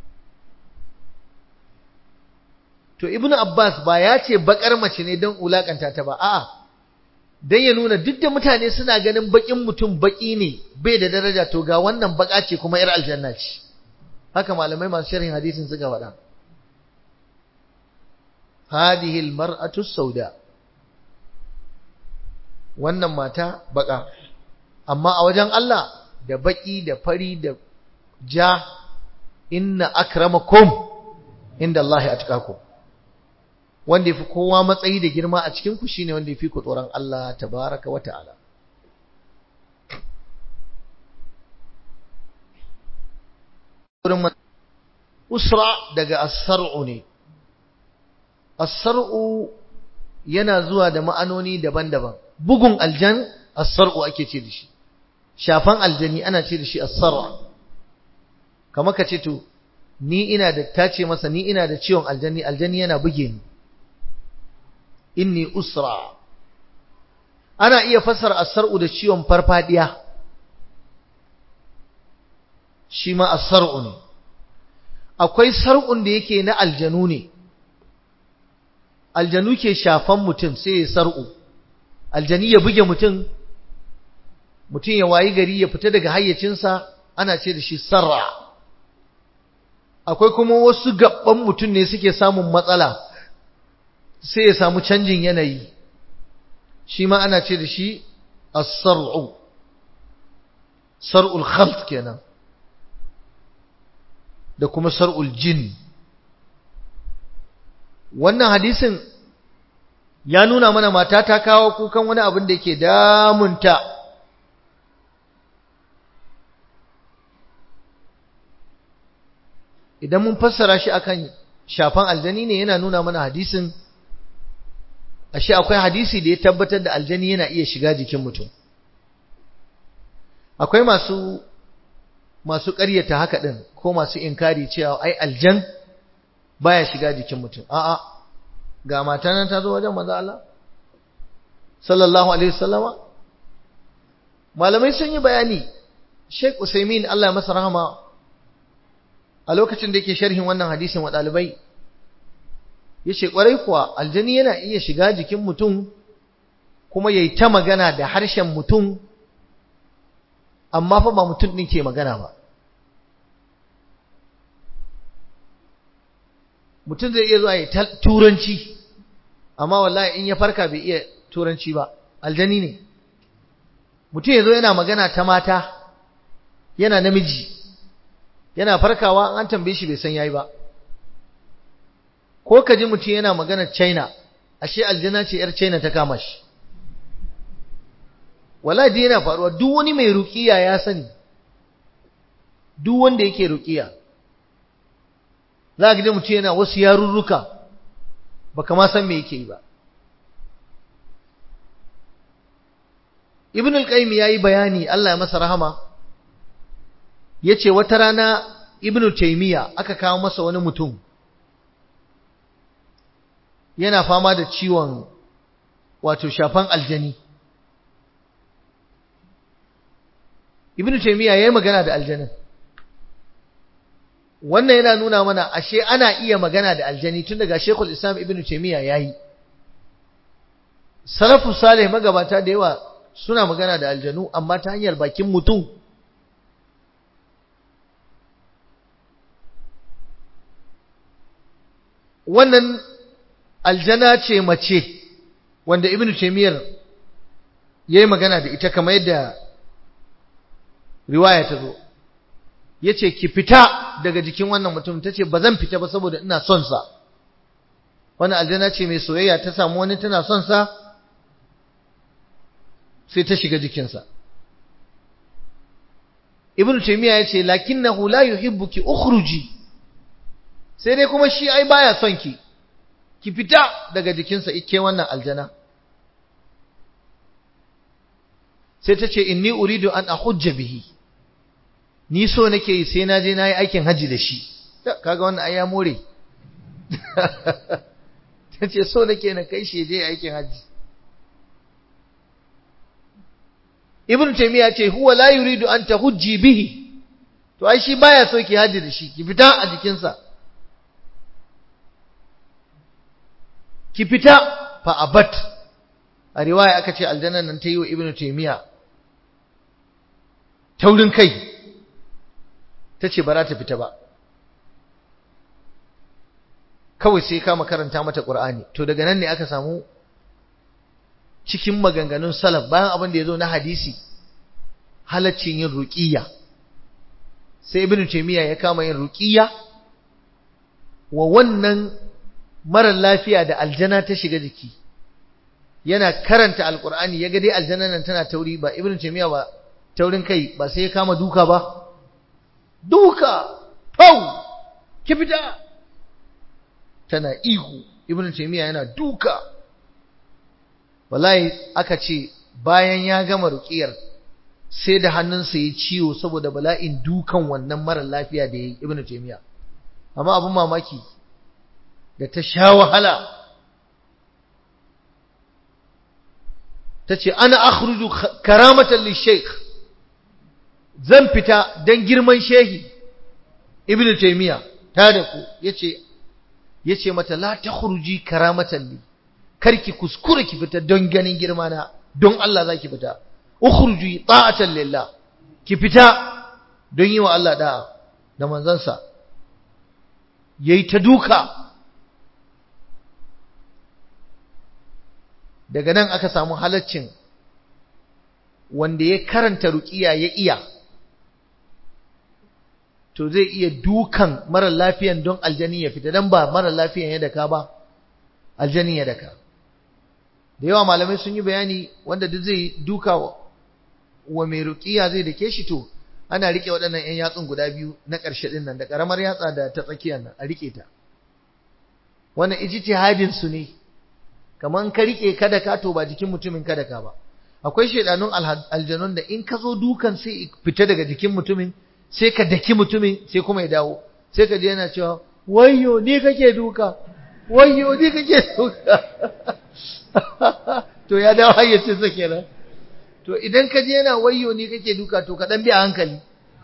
to ibn abbas ba ya ce bakar mace ne don ulakanta ta ba a'a dan ya nuna duk da mutane suna ganin bakin mutum baki ne bai da daraja to ga wannan baka ce kuma yar aljanna ce haka malamai masu sharhin hadisin suka faɗa hadihi almar'atu sauda wannan mata baka amma a wajen Allah da baki da fari da ja inna akramakum inda Allah atqakum wanda yafi kowa matsayi da girma a cikin ku shine wanda yafi ku tsoron Allah tabaraka wa ta'ala usra daga as-sar'u ne as-sar'u yana zuwa da ma'anoni daban-daban bugun aljan as-sar'u ake ce da shi shafan aljani ana ce da shi as-sar'u kamar ka ce to ni ina da tace masa ni ina da ciwon aljani aljani yana buge ni inni usra ana iya fassara as-sar'u da ciwon farfadiya shi ma as-sar'u ne akwai sar'un da yake na aljanu ne aljanu ke shafan mutum sai ya sar'u aljani ya buge mutum mutum ya wayi gari ya fita daga hayyacinsa ana ce da shi sarra akwai kuma wasu gaban mutum ne suke samun matsala sai ya samu canjin yanayi shi ma ana ce da shi as-sar'u sar'ul khalt kenan da kuma sar'ul jin wannan hadisin ya nuna mana mata ta kawo kukan wani abin da yake damunta idan mun fassara shi akan shafan aljani ne yana nuna mana hadisin ashe akwai hadisi da ya tabbatar da aljani yana iya shiga jikin mutum akwai masu masu ƙaryata haka din ko masu inkari cewa ai aljan baya shiga jikin mutum a'a ga mata nan ta zo wajen manzo Allah sallallahu alaihi wasallama malamai sun yi bayani Sheikh Usaimin Allah ya masa rahama a lokacin da yake sharhin wannan hadisin wa dalibai yace kwarai kuwa aljani yana iya shiga jikin mutum kuma yayi ta magana da harshen mutum amma fa ba mutum din ke magana ba mutum zai iya zuwa ya turanci amma wallahi in ya farka bai iya turanci ba aljani ne mutum ya zo yana magana ta mata yana namiji yana farkawa an tambaye shi bai san yayi ba ko ka ji mutum yana magana china ashe aljana ce yar china ta kama shi wallahi yana faruwa duk wani mai ruqiya ya sani duk wanda yake ruqiya za ka ji mutum yana wasu yarurruka baka ma san me yake yi ba ibn al-qayyim yayi bayani Allah ya masa rahama yace wata rana ibn taymiya aka kawo masa wani mutum yana fama da ciwon wato shafan aljani ibn taymiya yayi magana da aljanin wannan yana nuna mana ashe ana iya magana da aljani tun daga Sheikhul Islam Ibn Taymiyyah yayi Salafu Salih magabata da yawa suna magana da aljanu amma ta hanyar bakin mutum wannan aljana ce mace wanda Ibn Taymiyyah yayi magana da ita kamar yadda riwaya ta zo yace ki fita daga jikin wannan mutum tace bazan fita ba saboda ina son sa wannan aljanna ce mai soyayya ta samu wani tana son sa sai ta shiga jikinsa ibnu taymiya yace lakinnahu la yuhibbuki ukhruji sai dai kuma shi ai baya son ki ki fita daga jikinsa ike wannan aljana sai ta ce inni uridu an ahujja bihi ni so nake yi sai na je na yi aikin haji da shi kaga wannan ai ya more ta ce so nake na kai shi je aikin haji ibn taymiya ce huwa la yuridu an tahujji bihi to ai shi baya so ki haji da shi ki fita a jikinsa ki fita fa abat a riwaya aka ce aljanna nan ta yi wa ibn taymiya taurin kai ta ce ba za ta fita ba kawai sai kama karanta mata ƙur'ani to daga nan ne aka samu cikin maganganun salaf bayan abin da ya zo na hadisi halaccin yin ruƙiyya sai ibn taymiya ya kama yin ruƙiyya wa wannan marar lafiya da aljana ta shiga jiki yana karanta alƙur'ani ya ga dai aljana nan tana tauri ba ibn taymiya ba taurin kai ba sai ya kama duka ba duka fau ki fita tana ihu ibnu taymiya yana duka wallahi aka ce bayan ya gama ruqiyar sai da hannunsa ya ciwo saboda bala'in dukan wannan mara lafiya da yayi ibnu taymiya amma abun mamaki da ta sha wahala tace ana akhruju karamatan lishaykh zan fita dan girman shehi ibnu taymiya ta da ku yace yace mata la takhruji karamatan li karki kuskure ki fita don ganin girma na don Allah zaki fita ukhruji ta'atan lillah ki fita don yi wa Allah da'a da manzansa yayi ta duka daga nan aka samu halaccin wanda ya karanta ruqiya ya iya to zai iya dukan mara lafiyan don aljani ya fita dan ba mara lafiyan ya daka ba aljani ya daka da yawa malamai sun yi bayani wanda duk zai duka wa mai ruqiya zai dake shi to ana rike waɗannan ƴan yatsun guda biyu na ƙarshe din nan da ƙaramar yatsa da ta tsakiyar nan a rike ta wannan ijtihadin su ne kaman ka rike kada ka to ba jikin mutumin kada ka ba akwai shedanun aljanun da in ka zo dukan sai fita daga jikin mutumin sai ka daki mutumin sai kuma ya dawo sai ka je yana cewa wayyo ni kake duka wayyo ni kake duka to ya dawo hayyacin sa kenan to idan ka je yana wayyo ni kake duka to ka dan bi a hankali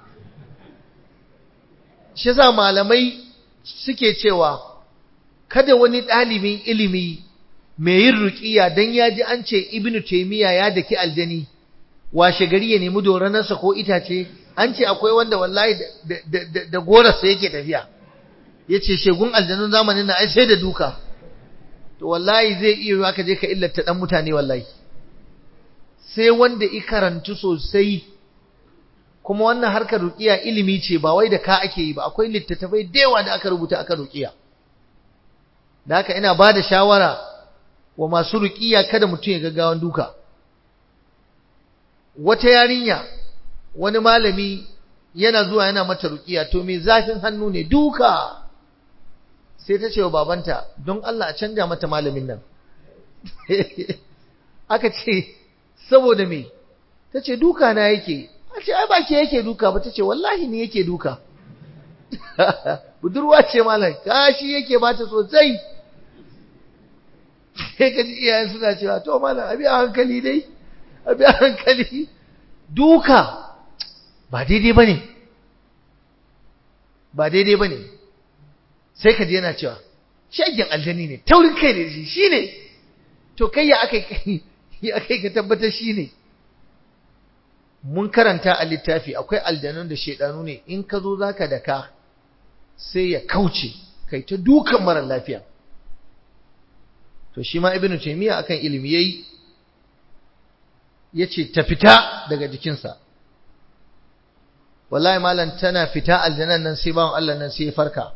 shi yasa malamai suke cewa kada wani ɗalibin ilimi mai yin ruqiya dan ya ji an ce ibnu taymiya ya daki aljani washe gari ya nemi doranarsa ko itace an ce akwai wanda wallahi da gorarsa yake tafiya ya ce shegun aljanun zamanin na ai sai da duka to wallahi zai iya yiwa ka je ka illata dan mutane wallahi sai wanda i karantu sosai kuma wannan harkar ruqiya ilimi ce ba wai da ka ake yi ba akwai littattafai da yawa da aka rubuta aka ruqiya da haka ina ba da shawara wa masu ruqiya kada mutum ya gaggawan duka wata yarinya wani malami yana zuwa yana mata ruqiya to me zafin hannu ne duka sai ta ce wa babanta don Allah a canja mata malamin nan aka ce saboda me ta ce duka na yake a ce ai ba ke yake duka ba ta ce wallahi ni yake duka budurwa ce malam kashi yake bata sosai sai ka ji iyayen suna cewa to malam abi a hankali dai abi a hankali duka ba daidai bane ba daidai bane sai ka je yana cewa shagin aljani ne taurin kai ne shi shine to kai ya akai kai ya akai ka tabbatar shine mun karanta a littafi akwai aljanun da shedanu ne in ka zo zaka daka sai ya kauce kai ta dukan mara lafiya to shi ma ibnu taymiya akan ilimi yayi yace ta fita daga jikinsa wallahi malam tana fita aljanan nan sai bawon Allah nan sai ya farka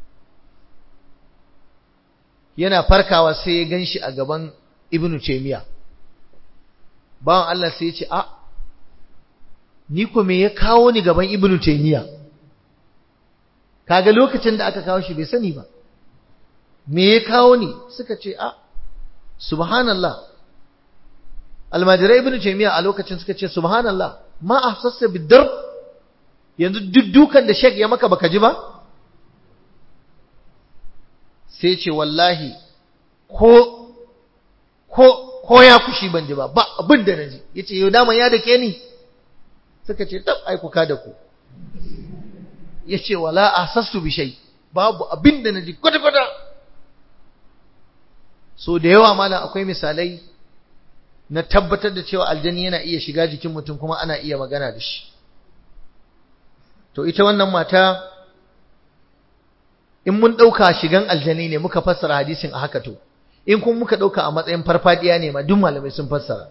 yana farkawa sai ya ganshi a gaban ibnu taymiya bawon Allah sai ya ce a ni ko me ya kawo ni gaban ibnu taymiya kaga lokacin da aka kawo shi bai sani ba me ya kawo ni suka ce a subhanallah almajirai ibnu taymiya a lokacin suka ce subhanallah ma ahsassa bidar yanzu duddukan da shek ya maka baka ji ba sai ce wallahi ko ko ko ya kushi ban ji ba ba abin da naji yace yau daman ya dake ni suka ce tab ai kuka da ku yace wala ahsassu bi shay babu abin da naji kwata kwata so da yawa malam akwai misalai na tabbatar da cewa aljani yana iya shiga jikin mutum kuma ana iya magana da shi to ita wannan mata in mun ɗauka shigan aljani ne muka fassara hadisin a haka to in kuma muka ɗauka a matsayin farfadiya ne ma duk malamai sun fassara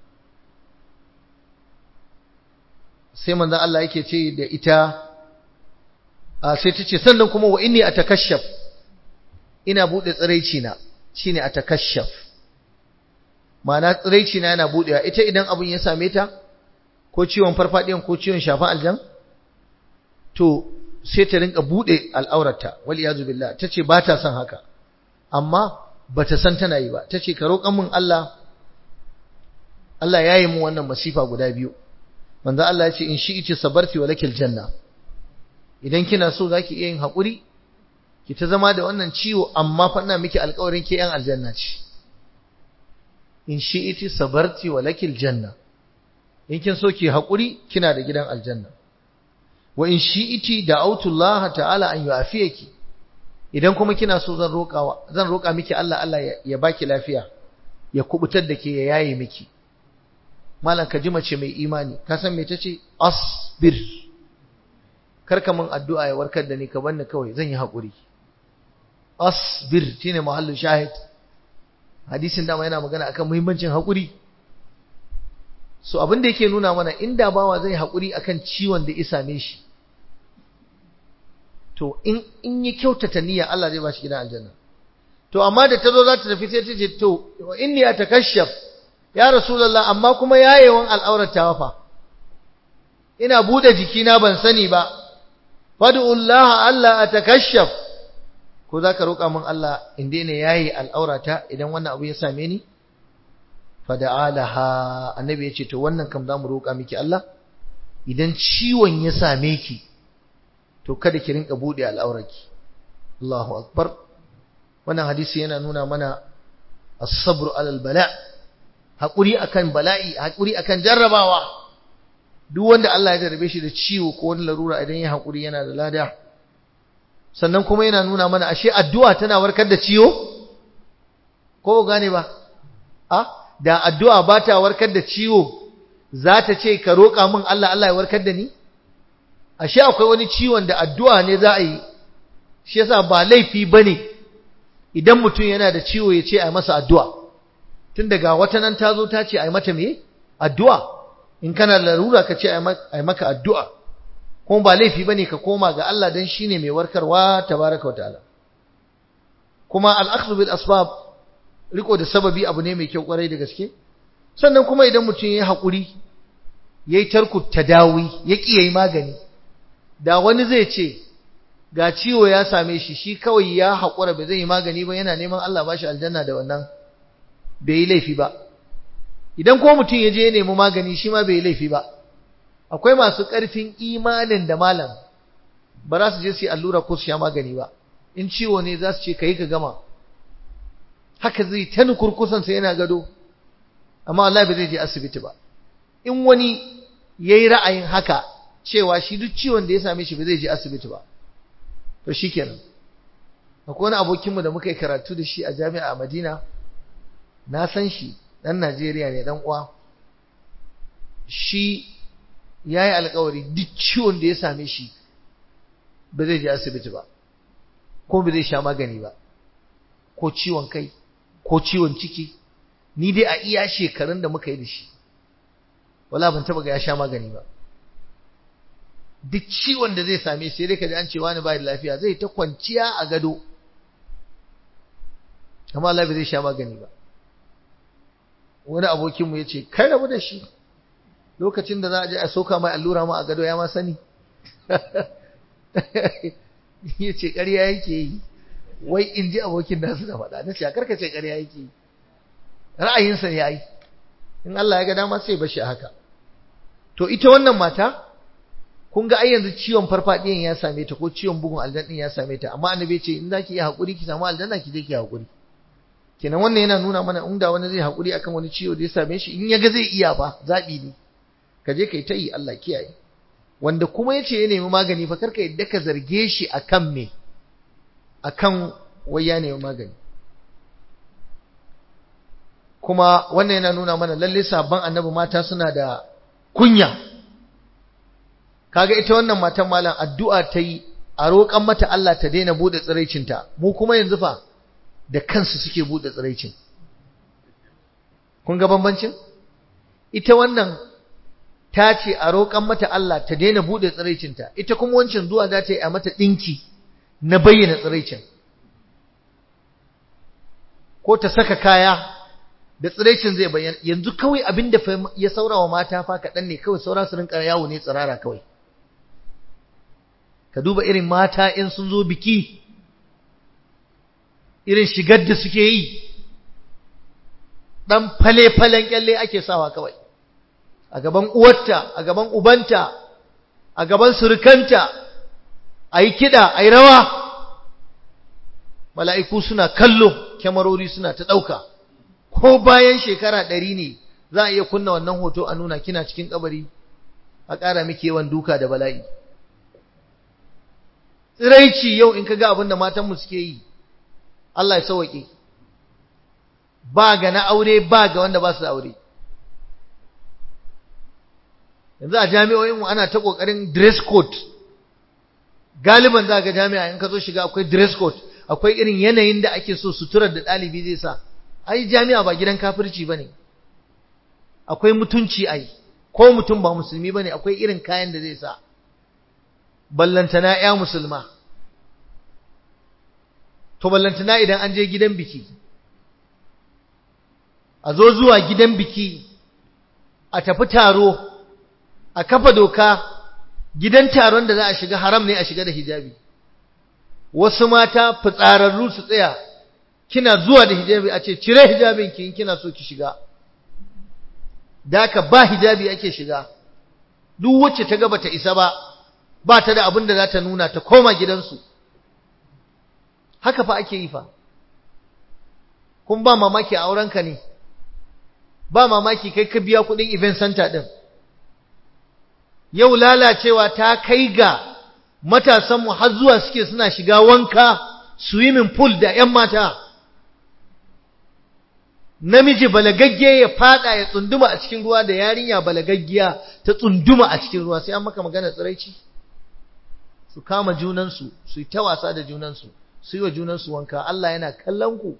sai manzon Allah yake ce da ita sai ta ce sannan kuma wa inni atakashaf ina bude tsiraici na shine atakashaf ma'ana tsiraici na yana budewa ita idan abun ya same ta ko ciwon farfadiyan ko ciwon shafan aljan to sai ta rinka bude al'aurarta wal iyazu billah tace ba ta son haka amma bata san tana yi ba tace ka roƙan min Allah Allah ya yi mu wannan masifa guda biyu manzo Allah ya ce in shi'ti sabarti wa lakil janna idan kina so zaki iya yin hakuri ki ta zama da wannan ciwo amma fa ina miki alƙawarin ke yan aljanna ce in shi'ti sabarti wa lakil janna in kin so ki hakuri kina da gidan aljanna wa in shi'ti da'awtu Allah ta'ala an yu'afiyaki idan kuma kina so zan roƙawa zan roƙa miki Allah Allah ya baki lafiya ya kubutar da ke ya yaye miki malam ka ji mace mai imani ka san me tace asbir karka min addu'a ya warkar da ni ka banni kawai zan yi hakuri asbir shine mahallin shahid hadisin dama yana magana akan muhimmancin hakuri so abin da yake nuna mana inda bawa zai hakuri akan ciwon da ya same shi to in in yi kyautata niyya Allah zai ba shi gidan aljanna to amma da tazo za ta tafi sai ta ce to inni atakashaf ya rasulullah amma kuma yayewan al'aurata fa ina bude jikina ban sani ba fad'ullah Allah atakashaf ko zaka roƙa min Allah in daina yayi al'aurata idan wannan abu ya same ni fada'alaha annabi yace to wannan kam zamu roƙa miki Allah idan ciwon ya same ki to kada ki rinka bude al'aurarki Allahu akbar wannan hadisi yana nuna mana as-sabr 'ala al-bala' hakuri akan bala'i hakuri akan jarrabawa duk wanda Allah ya jarrabe shi da ciwo ko wani larura idan ya hakuri yana da lada sannan kuma yana nuna mana ashe addu'a tana warkar da ciwo ko gane ba a da addu'a ba ta warkar da ciwo za ta ce ka roƙa min Allah Allah ya warkar da ni ashe akwai wani ciwon da addu'a ne za a yi shi yasa ba laifi bane idan mutum yana da ciwo ya ce a masa addu'a tun daga wata nan ta zo ta ce a yi mata me addu'a in kana larura ka ce a yi maka addu'a kuma ba laifi ba ne ka koma ga Allah don shi ne mai warkarwa tabaraka wa ta'ala kuma al'aksu bil asbab riko da sababi abu ne mai kyau kwarai da gaske sannan kuma idan mutum ya yi haƙuri ya yi tarku tadawi ya ƙi ya yi magani da wani zai ce ga ciwo ya same shi shi kawai ya haƙura ba zai yi magani ba yana neman Allah ba shi aljanna da wannan bai yi laifi ba idan ko mutum ya je ya nemi magani shi ma bai yi laifi ba akwai masu ƙarfin imanin da malam ba za su je su yi allura ko su sha magani ba in ciwo ne za su ce ka yi ka gama haka zai ta nukurkusansa yana gado amma wallahi ba zai je asibiti ba in wani ya yi ra'ayin haka cewa shi duk ciwon da ya same shi ba zai je asibiti ba to shi kenan akwai wani abokinmu da muka yi karatu da shi a jami'a a madina na san shi ɗan najeriya ne ɗan uwa shi ya yi alkawari duk ciwon da ya same shi ba zai je asibiti ba ko ba zai sha magani ba ko ciwon kai ko ciwon ciki ni dai a iya shekarun da muka yi da shi wala ban taba ga ya sha magani ba duk ciwon da zai same shi dai kaji an ce wani bai da lafiya zai ta kwanciya a gado amma Allah bai zai sha magani ba wani abokin mu yace kai rabu da shi lokacin da za a je a soka mai allura ma a gado ya ma sani yace ƙarya yake yi wai in ji abokin nasu da faɗa na ce a karkace ƙarya yake yi ra'ayinsa ne ai in Allah ya ga dama sai bashi a haka to ita wannan mata kun ga ai yanzu ciwon farfadiyan ya same ta ko ciwon bugun aljan din ya same ta amma annabi ce in zaki yi hakuri ki samu aljanna ki je ki hakuri kenan wannan yana nuna mana in da wani zai hakuri akan wani ciwo da ya same shi in ya ga zai iya ba zabi ne ka je kai ta yi Allah kiyaye wanda kuma yace ya nemi magani fa karka yadda ka zarge shi akan me akan wai ya nemi magani kuma wannan yana nuna mana lalle sabon annabi mata suna da kunya kaga ita wannan matan malam addu'a ta yi a roƙan mata Allah ta daina bude tsiraicinta mu kuma yanzu fa da kansu suke bude tsiraicin kun ga bambancin ita wannan ta ce a roƙan mata Allah ta daina bude tsiraicinta ita kuma wancan zuwa za ta yi a mata ɗinki na bayyana tsiraicin ko ta saka kaya da tsiraicin zai bayyana yanzu kawai abin da ya saura wa mata fa kaɗan ne kawai saura su rinka yawo ne tsirara kawai ka duba irin mata in sun zo biki irin shigar da suke yi ɗan fale-falen kyalle ake sawa kawai a gaban uwarta a gaban ubanta a gaban surukanta a yi kiɗa a yi rawa mala'iku suna kallo kyamarori suna ta ɗauka ko bayan shekara ɗari ne za a iya kunna wannan hoto a nuna kina cikin kabari a ƙara miki yawan duka da bala'i tsiraici yau in ka ga abin da matanmu suke yi Allah ya sauwaƙe ba ga na aure ba ga wanda ba su da aure yanzu a jami'o'inmu ana ta ƙoƙarin dress code galiban za ga jami'a in ka zo shiga akwai dress code akwai irin yanayin da ake so suturar da ɗalibi zai sa ai jami'a ba gidan kafirci ba ne akwai mutunci ai ko mutum ba musulmi ba ne akwai irin kayan da zai sa ballantana ya musulma to ballantana idan an je gidan biki a zo zuwa gidan biki a tafi taro a kafa doka gidan taron da za a shiga haram ne a shiga da hijabi wasu mata fitsararru su tsaya kina zuwa da hijabi a ce cire hijabin ki in kina so ki shiga daka ba hijabi ake shiga duk wacce ta ga bata isa ba ba ta da abin da za ta nuna ta koma gidansu haka fa ake yi fa kun ba mamaki a aurenka ne ba mamaki kai ka biya kudin event center din yau lalacewa ta kai ga matasanmu har zuwa suke suna shiga wanka swimming pool da 'yan mata namiji balagagge ya fada ya tsunduma a cikin ruwa da yarinya balagaggiya ta tsunduma a cikin ruwa sai an maka magana tsiraici su kama junansu su yi ta wasa da junansu su yi wa junansu wanka Allah yana kallon ku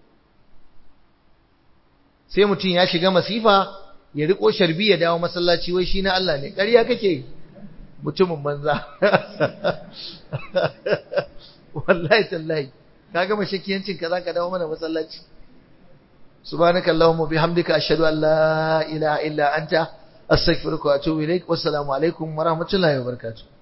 sai mutum ya shiga masifa ya riko sharbi ya dawo masallaci wai shi na Allah ne ƙarya kake mutumin banza wallahi tallahi kaga mashakiyancin ka zaka dawo mana masallaci subhanaka allahumma bihamdika ashhadu an la ilaha illa anta astaghfiruka wa atubu ilaik wassalamu alaikum wa rahmatullahi wa barakatuh